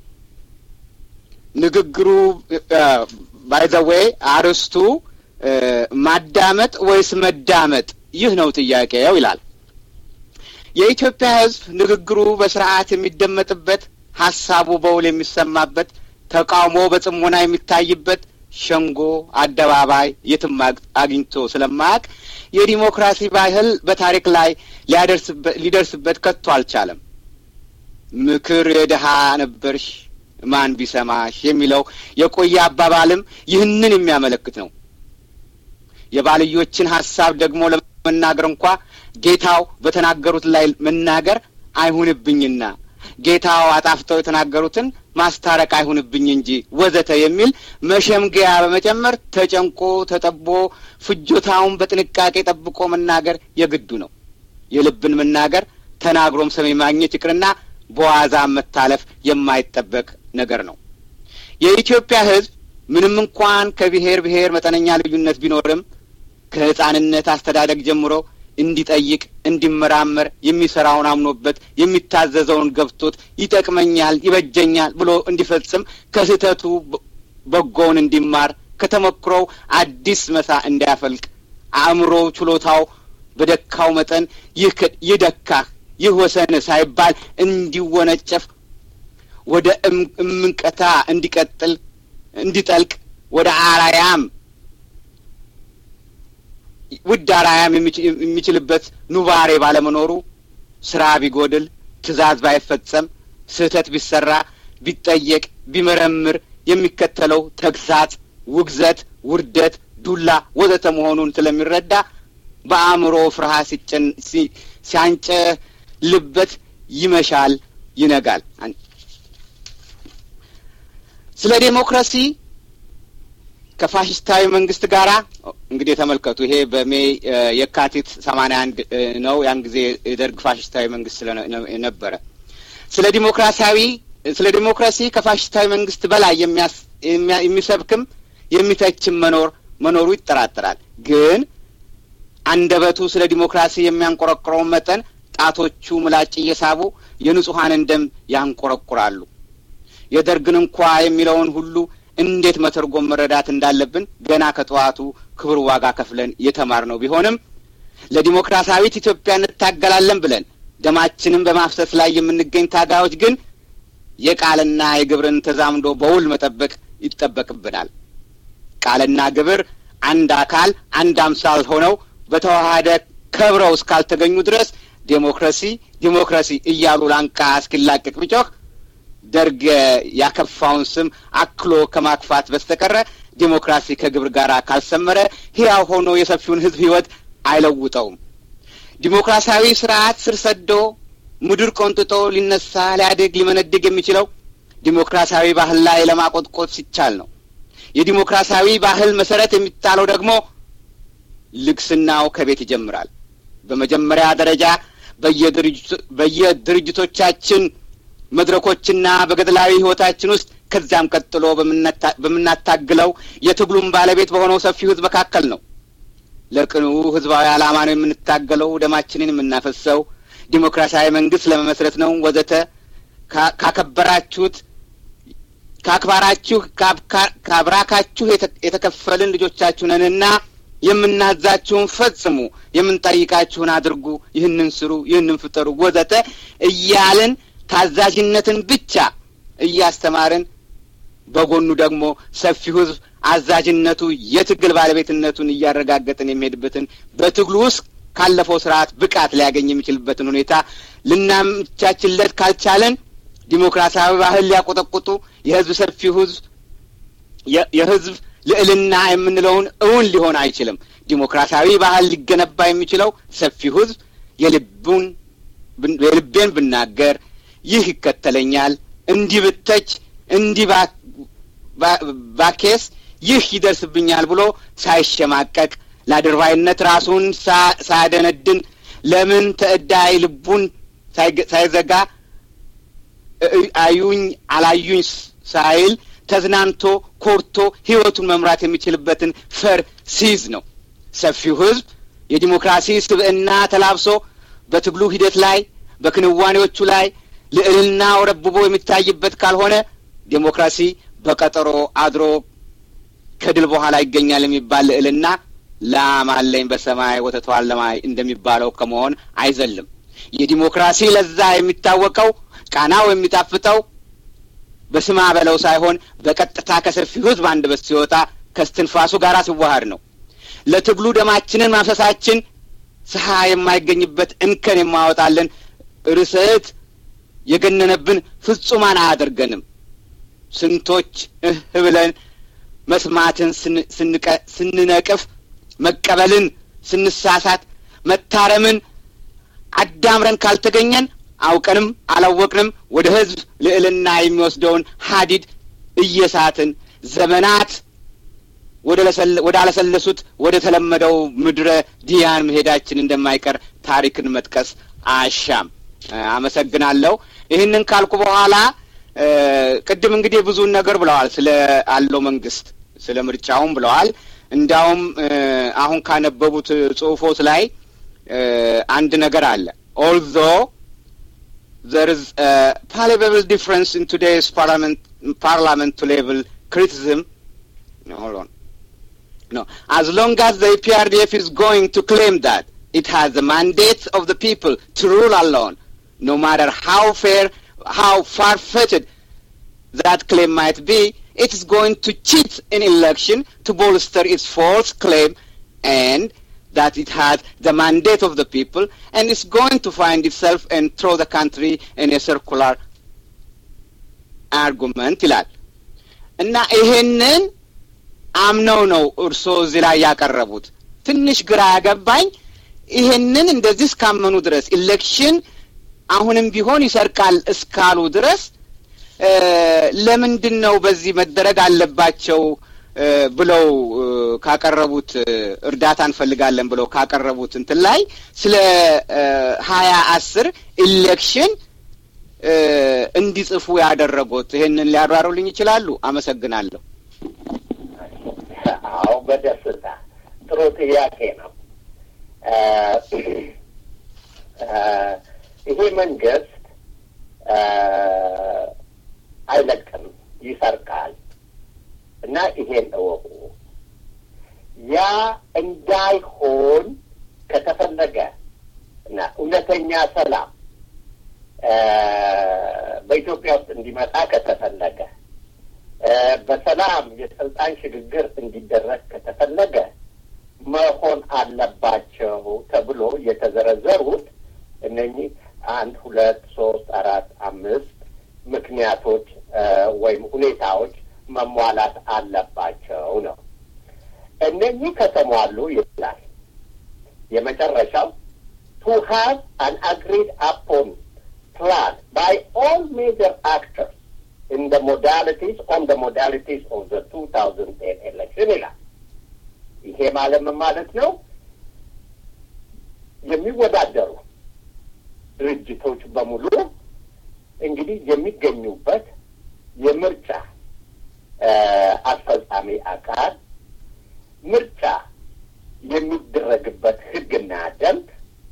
ንግግሩ ባይዘዌይ አርስቱ ማዳመጥ ወይስ መዳመጥ? ይህ ነው ጥያቄው ይላል። የኢትዮጵያ ሕዝብ ንግግሩ በስርዓት የሚደመጥበት ሀሳቡ በውል የሚሰማበት ተቃውሞ በጽሞና የሚታይበት ሸንጎ አደባባይ የትም አግኝቶ ስለማያውቅ የዲሞክራሲ ባህል በታሪክ ላይ ሊደርስበት ከቶ አልቻለም። ምክር የድሀ ነበርሽ ማን ቢሰማሽ የሚለው የቆየ አባባልም ይህንን የሚያመለክት ነው። የባልዮችን ሀሳብ ደግሞ ለመናገር እንኳ ጌታው በተናገሩት ላይ መናገር አይሁንብኝና ጌታው አጣፍተው የተናገሩትን ማስታረቅ አይሁንብኝ እንጂ ወዘተ የሚል መሸምገያ በመጨመር ተጨንቆ ተጠቦ ፍጆታውን በጥንቃቄ ጠብቆ መናገር የግዱ ነው። የልብን መናገር ተናግሮም ሰሚ ማግኘት ይቅርና በዋዛ መታለፍ የማይጠበቅ ነገር ነው። የኢትዮጵያ ሕዝብ ምንም እንኳን ከብሔር ብሔር መጠነኛ ልዩነት ቢኖርም ከሕፃንነት አስተዳደግ ጀምሮ እንዲጠይቅ፣ እንዲመራመር፣ የሚሰራውን አምኖበት፣ የሚታዘዘውን ገብቶት ይጠቅመኛል፣ ይበጀኛል ብሎ እንዲፈጽም፣ ከስህተቱ በጎውን እንዲማር፣ ከተሞክሮው አዲስ መሳ እንዲያፈልቅ፣ አእምሮ ችሎታው በደካው መጠን ይህ ደካህ ይህ ወሰን ሳይባል እንዲወነጨፍ ወደ እምንቀታ እንዲቀጥል እንዲጠልቅ ወደ አራያም ውድ አራያም የሚችልበት ኑባሬ ባለመኖሩ ስራ ቢጎድል፣ ትዕዛዝ ባይፈጸም፣ ስህተት ቢሰራ፣ ቢጠየቅ፣ ቢመረምር የሚከተለው ተግሳጽ፣ ውግዘት፣ ውርደት፣ ዱላ ወዘተ መሆኑን ስለሚረዳ በአእምሮ ፍርሃት ሲያንጨልበት ይመሻል፣ ይነጋል። ስለ ዴሞክራሲ ከፋሽስታዊ መንግስት ጋራ እንግዲህ ተመልከቱ። ይሄ በሜይ የካቲት ሰማንያ አንድ ነው። ያን ጊዜ የደርግ ፋሽስታዊ መንግስት ስለነበረ ስለ ዲሞክራሲያዊ ስለ ዲሞክራሲ ከፋሽስታዊ መንግስት በላይ የሚሰብክም የሚተችም መኖር መኖሩ ይጠራጠራል። ግን አንደበቱ ስለ ዲሞክራሲ የሚያንቆረቁረውን መጠን ጣቶቹ ምላጭ እየሳቡ የንጹሐንን ደም ያንቆረቁራሉ። የደርግን እንኳ የሚለውን ሁሉ እንዴት መተርጎም መረዳት እንዳለብን ገና ከጠዋቱ ክብር ዋጋ ከፍለን የተማርነው ቢሆንም ለዲሞክራሲያዊት ኢትዮጵያ እንታገላለን ብለን ደማችንን በማፍሰስ ላይ የምንገኝ ታጋዮች ግን የቃልና የግብርን ተዛምዶ በውል መጠበቅ ይጠበቅብናል። ቃልና ግብር አንድ አካል አንድ አምሳል ሆነው በተዋሃደ ከብረው እስካልተገኙ ድረስ ዴሞክራሲ ዴሞክራሲ እያሉ ላንቃ እስኪላቀቅ ቢጮህ ደርግ ያከፋውን ስም አክሎ ከማክፋት በስተቀረ ዴሞክራሲ ከግብር ጋር ካልሰመረ ሕያው ሆኖ የሰፊውን ሕዝብ ሕይወት አይለውጠውም። ዲሞክራሲያዊ ስርዓት ስር ሰዶ ምድር ቆንጥጦ ሊነሳ ሊያድግ ሊመነድግ የሚችለው ዲሞክራሲያዊ ባህል ላይ ለማቆጥቆጥ ሲቻል ነው። የዲሞክራሲያዊ ባህል መሰረት የሚጣለው ደግሞ ልግስናው ከቤት ይጀምራል። በመጀመሪያ ደረጃ በየድርጅቶቻችን መድረኮችና በገድላዊ ሕይወታችን ውስጥ ከዚያም ቀጥሎ በምናታግለው የትግሉም ባለቤት በሆነው ሰፊው ሕዝብ መካከል ነው። ለቅኑ ሕዝባዊ ዓላማ ነው የምንታገለው፣ ደማችንን የምናፈሰው ዲሞክራሲያዊ መንግስት ለመመስረት ነው ወዘተ። ካከበራችሁት ከአክባራችሁ ከአብራካችሁ የተከፈልን ልጆቻችሁ ነንና የምናዛችሁን ፈጽሙ፣ የምንጠይቃችሁን አድርጉ፣ ይህንን ስሩ፣ ይህንን ፍጠሩ ወዘተ እያልን ታዛዥነትን ብቻ እያስተማርን በጎኑ ደግሞ ሰፊው ሕዝብ አዛዥነቱ የትግል ባለቤትነቱን እያረጋገጥን የሚሄድበትን በትግሉ ውስጥ ካለፈው ስርዓት ብቃት ሊያገኝ የሚችልበትን ሁኔታ ልናመቻችለት ካልቻለን ዲሞክራሲያዊ ባህል ሊያቆጠቁጡ የህዝብ ሰፊው ሕዝብ የህዝብ ልዕልና የምንለውን እውን ሊሆን አይችልም። ዲሞክራሲያዊ ባህል ሊገነባ የሚችለው ሰፊው ሕዝብ የልቡን የልቤን ብናገር ይህ ይከተለኛል፣ እንዲህ ብተች፣ እንዲህ ባኬስ ይህ ይደርስብኛል ብሎ ሳይሸማቀቅ ለአድርባይነት ራሱን ሳያደነድን ለምን ተዕዳይ ልቡን ሳይዘጋ አዩኝ አላዩኝ ሳይል ተዝናንቶ ኮርቶ ህይወቱን መምራት የሚችልበትን ፈር ሲይዝ ነው። ሰፊው ህዝብ የዲሞክራሲ ስብዕና ተላብሶ በትግሉ ሂደት ላይ በክንዋኔዎቹ ላይ ልዕልና ረብቦ የሚታይበት ካልሆነ ዴሞክራሲ በቀጠሮ አድሮ ከድል በኋላ ይገኛል የሚባል ልዕልና ላም አለኝ በሰማይ ወተቷን ለማይ እንደሚባለው ከመሆን አይዘልም። የዲሞክራሲ ለዛ የሚታወቀው ቃናው የሚጣፍጠው በስማ በለው ሳይሆን በቀጥታ ከሰፊው ህዝብ አንደበት ሲወጣ ከስትንፋሱ ጋር ሲዋሃድ ነው። ለትግሉ ደማችንን ማፍሰሳችን ስሀ የማይገኝበት እንከን የማወጣልን ርዕሰት የገነነብን ፍጹማን አያደርገንም። ስንቶች እህ ብለን መስማትን ስንነቅፍ፣ መቀበልን ስንሳሳት፣ መታረምን አዳምረን ካልተገኘን አውቀንም አላወቅንም ወደ ህዝብ ልዕልና የሚወስደውን ሀዲድ እየሳትን ዘመናት ወደ አለሰለሱት ወደ ተለመደው ምድረ ዲያን መሄዳችን እንደማይቀር ታሪክን መጥቀስ አሻም። አመሰግናለሁ። ይህንን ካልኩ በኋላ ቅድም እንግዲህ ብዙን ነገር ብለዋል ስለ አለው መንግስት ስለ ምርጫውም ብለዋል። እንዲያውም አሁን ካነበቡት ጽሁፎች ላይ አንድ ነገር አለ ኦልዞ there is a palpable difference in today's parliament parliament to level criticism. No, hold on. No, as long as the PRDF is going to claim that it has the mandate of the people to rule alone, no matter how fair, how far-fetched that claim might be, it is going to cheat in election to bolster its false claim and that it has the mandate of the people and is going to find itself and throw the country in a circular argument ይላል እና ይሄንን አምነው ነው እርስዎ እዚህ ላይ ያቀረቡት። ትንሽ ግራ ያገባኝ ይሄንን እንደዚህ እስካመኑ ድረስ ኢሌክሽን አሁንም ቢሆን ይሰርቃል እስካሉ ድረስ ለምንድን ነው በዚህ መደረግ አለባቸው ብለው ካቀረቡት እርዳታ እንፈልጋለን ብለው ካቀረቡት እንትን ላይ ስለ ሀያ አስር ኢሌክሽን እንዲጽፉ ያደረጉት ይሄንን ሊያብራሩልኝ ይችላሉ? አመሰግናለሁ። አዎ፣ በደስታ ጥሩ ጥያቄ ነው። ይሄ መንግስት አይለቅም፣ ይሰርቃል እና ይሄን እወቁ። ያ እንዳይሆን ከተፈለገ እና እውነተኛ ሰላም በኢትዮጵያ ውስጥ እንዲመጣ ከተፈለገ በሰላም የስልጣን ሽግግር እንዲደረግ ከተፈለገ መሆን አለባቸው ተብሎ የተዘረዘሩት እነኚህ አንድ ሁለት ሶስት አራት አምስት ምክንያቶች ወይም ሁኔታዎች መሟላት አለባቸው ነው። እነኚህ ከተሟሉ ይላል የመጨረሻው ቱ ሃቭ አን አግሪድ አፖን ፕላን ባይ ኦል ሜጀር አክተርስ ኢን ደ ሞዳሊቲስ ኦን ደ ሞዳሊቲስ ኦፍ ዘ ቱ ታውዘንድ ቴን ኤሌክሽን ይላል። ይሄ ማለት ምን ማለት ነው? የሚወዳደሩ ድርጅቶች በሙሉ እንግዲህ የሚገኙበት የምርጫ አስፈጻሚ አካል ምርጫ የሚደረግበት ሕግና ደንብ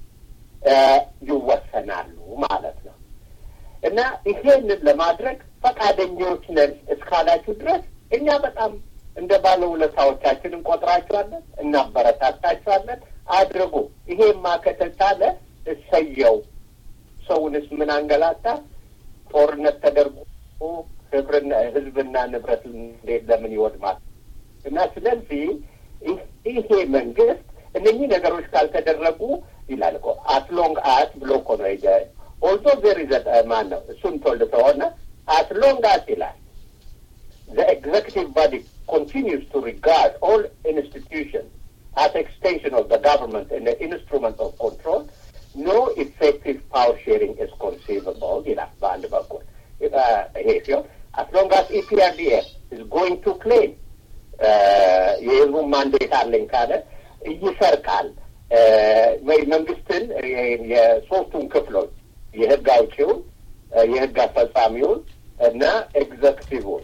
ይወሰናሉ ማለት ነው እና ይሄንን ለማድረግ ፈቃደኞች ነን እስካላችሁ ድረስ እኛ በጣም እንደ ባለውለታዎቻችን እንቆጥራችኋለን፣ እናበረታታችኋለን። አድርጉ። ይሄማ ከተቻለ እሰየው። ሰውንስ ምን አንገላታ? ጦርነት ተደርጎ ህብርና ህዝብና ንብረት እንዴት ለምን ይወድማል? እና ስለዚህ ይሄ መንግስት እነኚህ ነገሮች ካልተደረጉ ይላል እኮ አትሎንግ አት ብሎ እኮ ነው ሄደ ኦልዞ ዜር ይዘ ማን ነው እሱን ቶልድ ከሆነ አትሎንግ አት ይላል the executive body continues to regard all institutions as extension of the government and the instrument of control, no effective power sharing is conceivable ይላል በአንድ በኩል ይሄ ሲሆን as long as EPRDF is going to claim የህዝቡን ማንዴት አለኝ ካለ ይሰርቃል ወይ መንግስትን የሶስቱን ክፍሎች የህግ አውጪውን፣ የህግ አስፈጻሚውን እና ኤግዘክቲቭን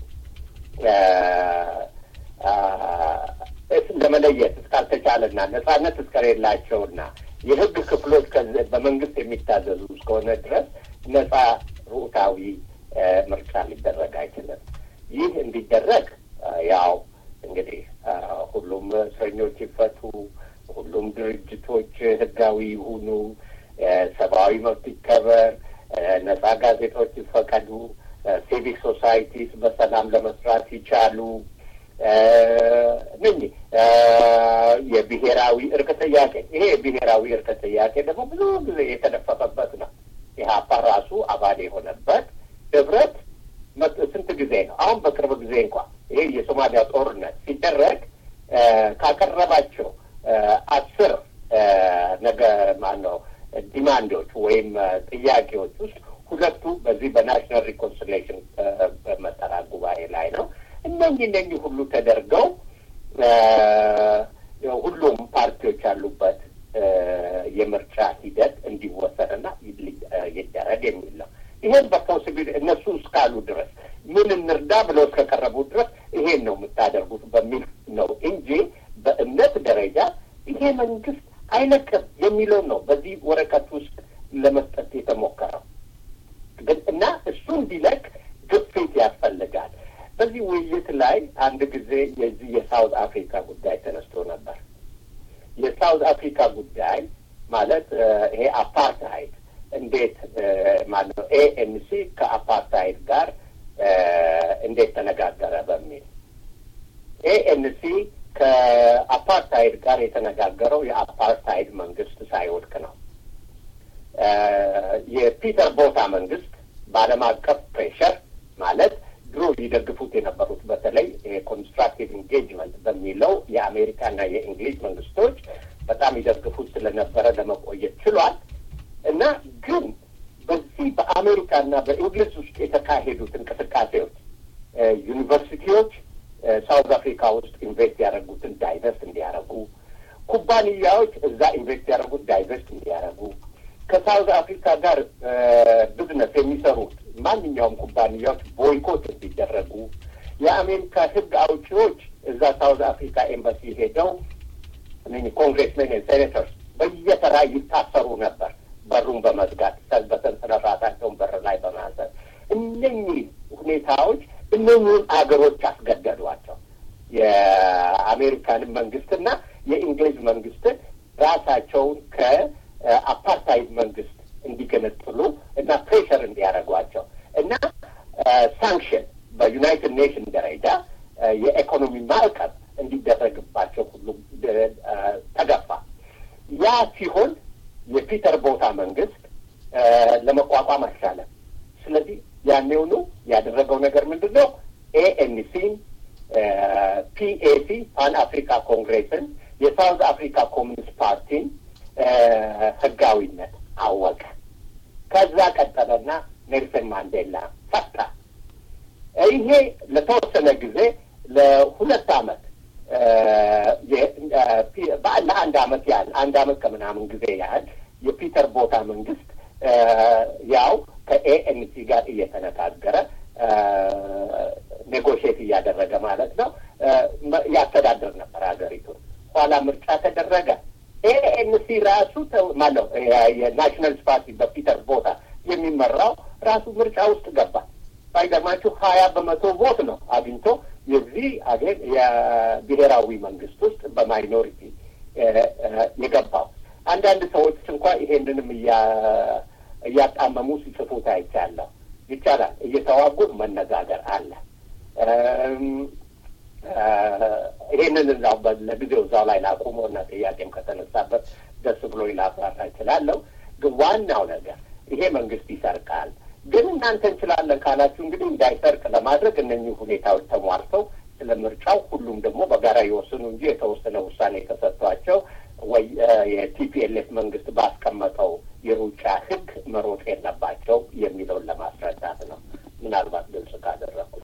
ለመለየት እስካልተቻለና ነጻነት እስከሌላቸውና የህግ ክፍሎች በመንግስት የሚታዘዙ እስከሆነ ድረስ ነጻ ርኡታዊ ምርጫ ሊደረግ አይችልም። ይህ እንዲደረግ ያው እንግዲህ ሁሉም እስረኞች ይፈቱ፣ ሁሉም ድርጅቶች ህጋዊ ይሁኑ፣ ሰብአዊ መብት ይከበር፣ ነጻ ጋዜጦች ይፈቀዱ፣ ሲቪክ ሶሳይቲስ በሰላም ለመስራት ይቻሉ። ምን የብሔራዊ እርቅ ጥያቄ ይሄ የብሔራዊ እርቅ ጥያቄ ደግሞ ብዙ ጊዜ የተደፈፈበት ነው። ኢህአፓ ራሱ አባል የሆነበት ህብረት ስንት ጊዜ ነው? አሁን በቅርብ ጊዜ እንኳ ይሄ የሶማሊያ ጦርነት ሲደረግ ካቀረባቸው አስር ነገ ማን ነው ዲማንዶች ወይም ጥያቄዎች ውስጥ ሁለቱ በዚህ በናሽናል ሪኮንሲሌሽን መጠራ ጉባኤ ላይ ነው። እነኚህ እነኚህ ሁሉ ተደርገው ሁሉም ፓርቲዎች ያሉበት የምርጫ ሂደት እንዲወሰንና ይደረግ የሚል ነው። ይሄን በፖሲቢል እነሱ እስካሉ ድረስ ምን እንርዳ ብለው እስከቀረቡ ድረስ ይሄን ነው የምታደርጉት በሚል ነው እንጂ በእምነት ደረጃ ይሄ መንግስት አይለቅም የሚለውን ነው በዚህ ወረቀት ውስጥ ለመስጠት የተሞከረው ግን እና እሱ እንዲለቅ ግፊት ያስፈልጋል። በዚህ ውይይት ላይ አንድ ጊዜ የዚህ የሳውት አፍሪካ ጉዳይ ተነስቶ ነበር። የሳውት አፍሪካ ጉዳይ ማለት ይሄ አፓርታይድ እንዴት ማለት ነው ኤኤንሲ ከአፓርታይድ ጋር እንዴት ተነጋገረ በሚል ኤኤንሲ ከአፓርታይድ ጋር የተነጋገረው የአፓርታይድ መንግስት ሳይወድቅ ነው። የፒተር ቦታ መንግስት በዓለም አቀፍ ፕሬሸር ማለት ድሮ ይደግፉት የነበሩት በተለይ ኮንስትራክቲቭ ኢንጌጅመንት በሚለው የአሜሪካና የእንግሊዝ መንግስቶች በጣም ይደግፉት ስለነበረ ለመቆየት ችሏል እና ግን በዚህ በአሜሪካና በእንግሊዝ ውስጥ የተካሄዱት እንቅስቃሴዎች ዩኒቨርሲቲዎች ሳውዝ አፍሪካ ውስጥ ኢንቨስት ያደረጉትን ዳይቨስት እንዲያደርጉ፣ ኩባንያዎች እዛ ኢንቨስት ያደረጉት ዳይቨስት እንዲያደርጉ፣ ከሳውዝ አፍሪካ ጋር ቢዝነስ የሚሰሩት ማንኛውም ኩባንያዎች ቦይኮት እንዲደረጉ፣ የአሜሪካ ህግ አውጪዎች እዛ ሳውዝ አፍሪካ ኤምባሲ ሄደው ኮንግሬስሜን ሴኔተርስ በየተራ ይታሰሩ ነበር። በሩን በመዝጋት በሰንሰለታቸውን በር ላይ በማሰር እነኚህ ሁኔታዎች እነኚህን አገሮች አስገደዷቸው። የአሜሪካንን መንግስትና የእንግሊዝ መንግስትን ራሳቸውን ከአፓርታይድ መንግስት እንዲገነጥሉ እና ፕሬሸር እንዲያደርጓቸው እና ሳንክሽን በዩናይትድ ኔሽን ደረጃ የኢኮኖሚ ማዕቀብ እንዲደረግባቸው ሁሉ ተገፋ። ያ ሲሆን የፒተር ቦታ መንግስት ለመቋቋም አልቻለም። ስለዚህ ያኔውኑ ያደረገው ነገር ምንድን ነው? ኤኤንሲን፣ ፒኤሲ ፓን አፍሪካ ኮንግሬስን፣ የሳውዝ አፍሪካ ኮሚኒስት ፓርቲን ህጋዊነት አወቀ። ከዛ ቀጠለና ኔልሰን ማንዴላ ፈታ። ይሄ ለተወሰነ ጊዜ ለሁለት አመት ለአንድ አመት ያህል አንድ አመት ከምናምን ጊዜ ያህል የፒተር ቦታ መንግስት ያው ከኤኤንሲ ጋር እየተነጋገረ ኔጎሽት እያደረገ ማለት ነው ያስተዳድር ነበር ሀገሪቱን። ኋላ ምርጫ ተደረገ። ኤኤንሲ ራሱ ማለው የናሽናልስ ፓርቲ በፒተር ቦታ የሚመራው ራሱ ምርጫ ውስጥ ገባ። ባይገርማችሁ ሀያ በመቶ ቮት ነው አግኝቶ የዚህ አገር የብሔራዊ መንግስት ውስጥ በማይኖሪቲ የገባው። አንዳንድ ሰዎች እንኳ ይሄንንም እያጣመሙ ሲጽፉት አይቻለሁ። ይቻላል፣ እየተዋጉ መነጋገር አለ። ይሄንን እዛው ለጊዜው እዛው ላይ ላቁሞ እና ጥያቄም ከተነሳበት ደስ ብሎ ላብራራ እችላለሁ። ግን ዋናው ነገር ይሄ መንግስት ይሰርቃል ግን እናንተ እንችላለን ካላችሁ እንግዲህ እንዳይሰርቅ ለማድረግ እነኚህ ሁኔታዎች ተሟልተው ስለ ምርጫው ሁሉም ደግሞ በጋራ ይወስኑ እንጂ የተወሰነ ውሳኔ ተሰጥቷቸው ወይ የቲፒኤልኤፍ መንግስት ባስቀመጠው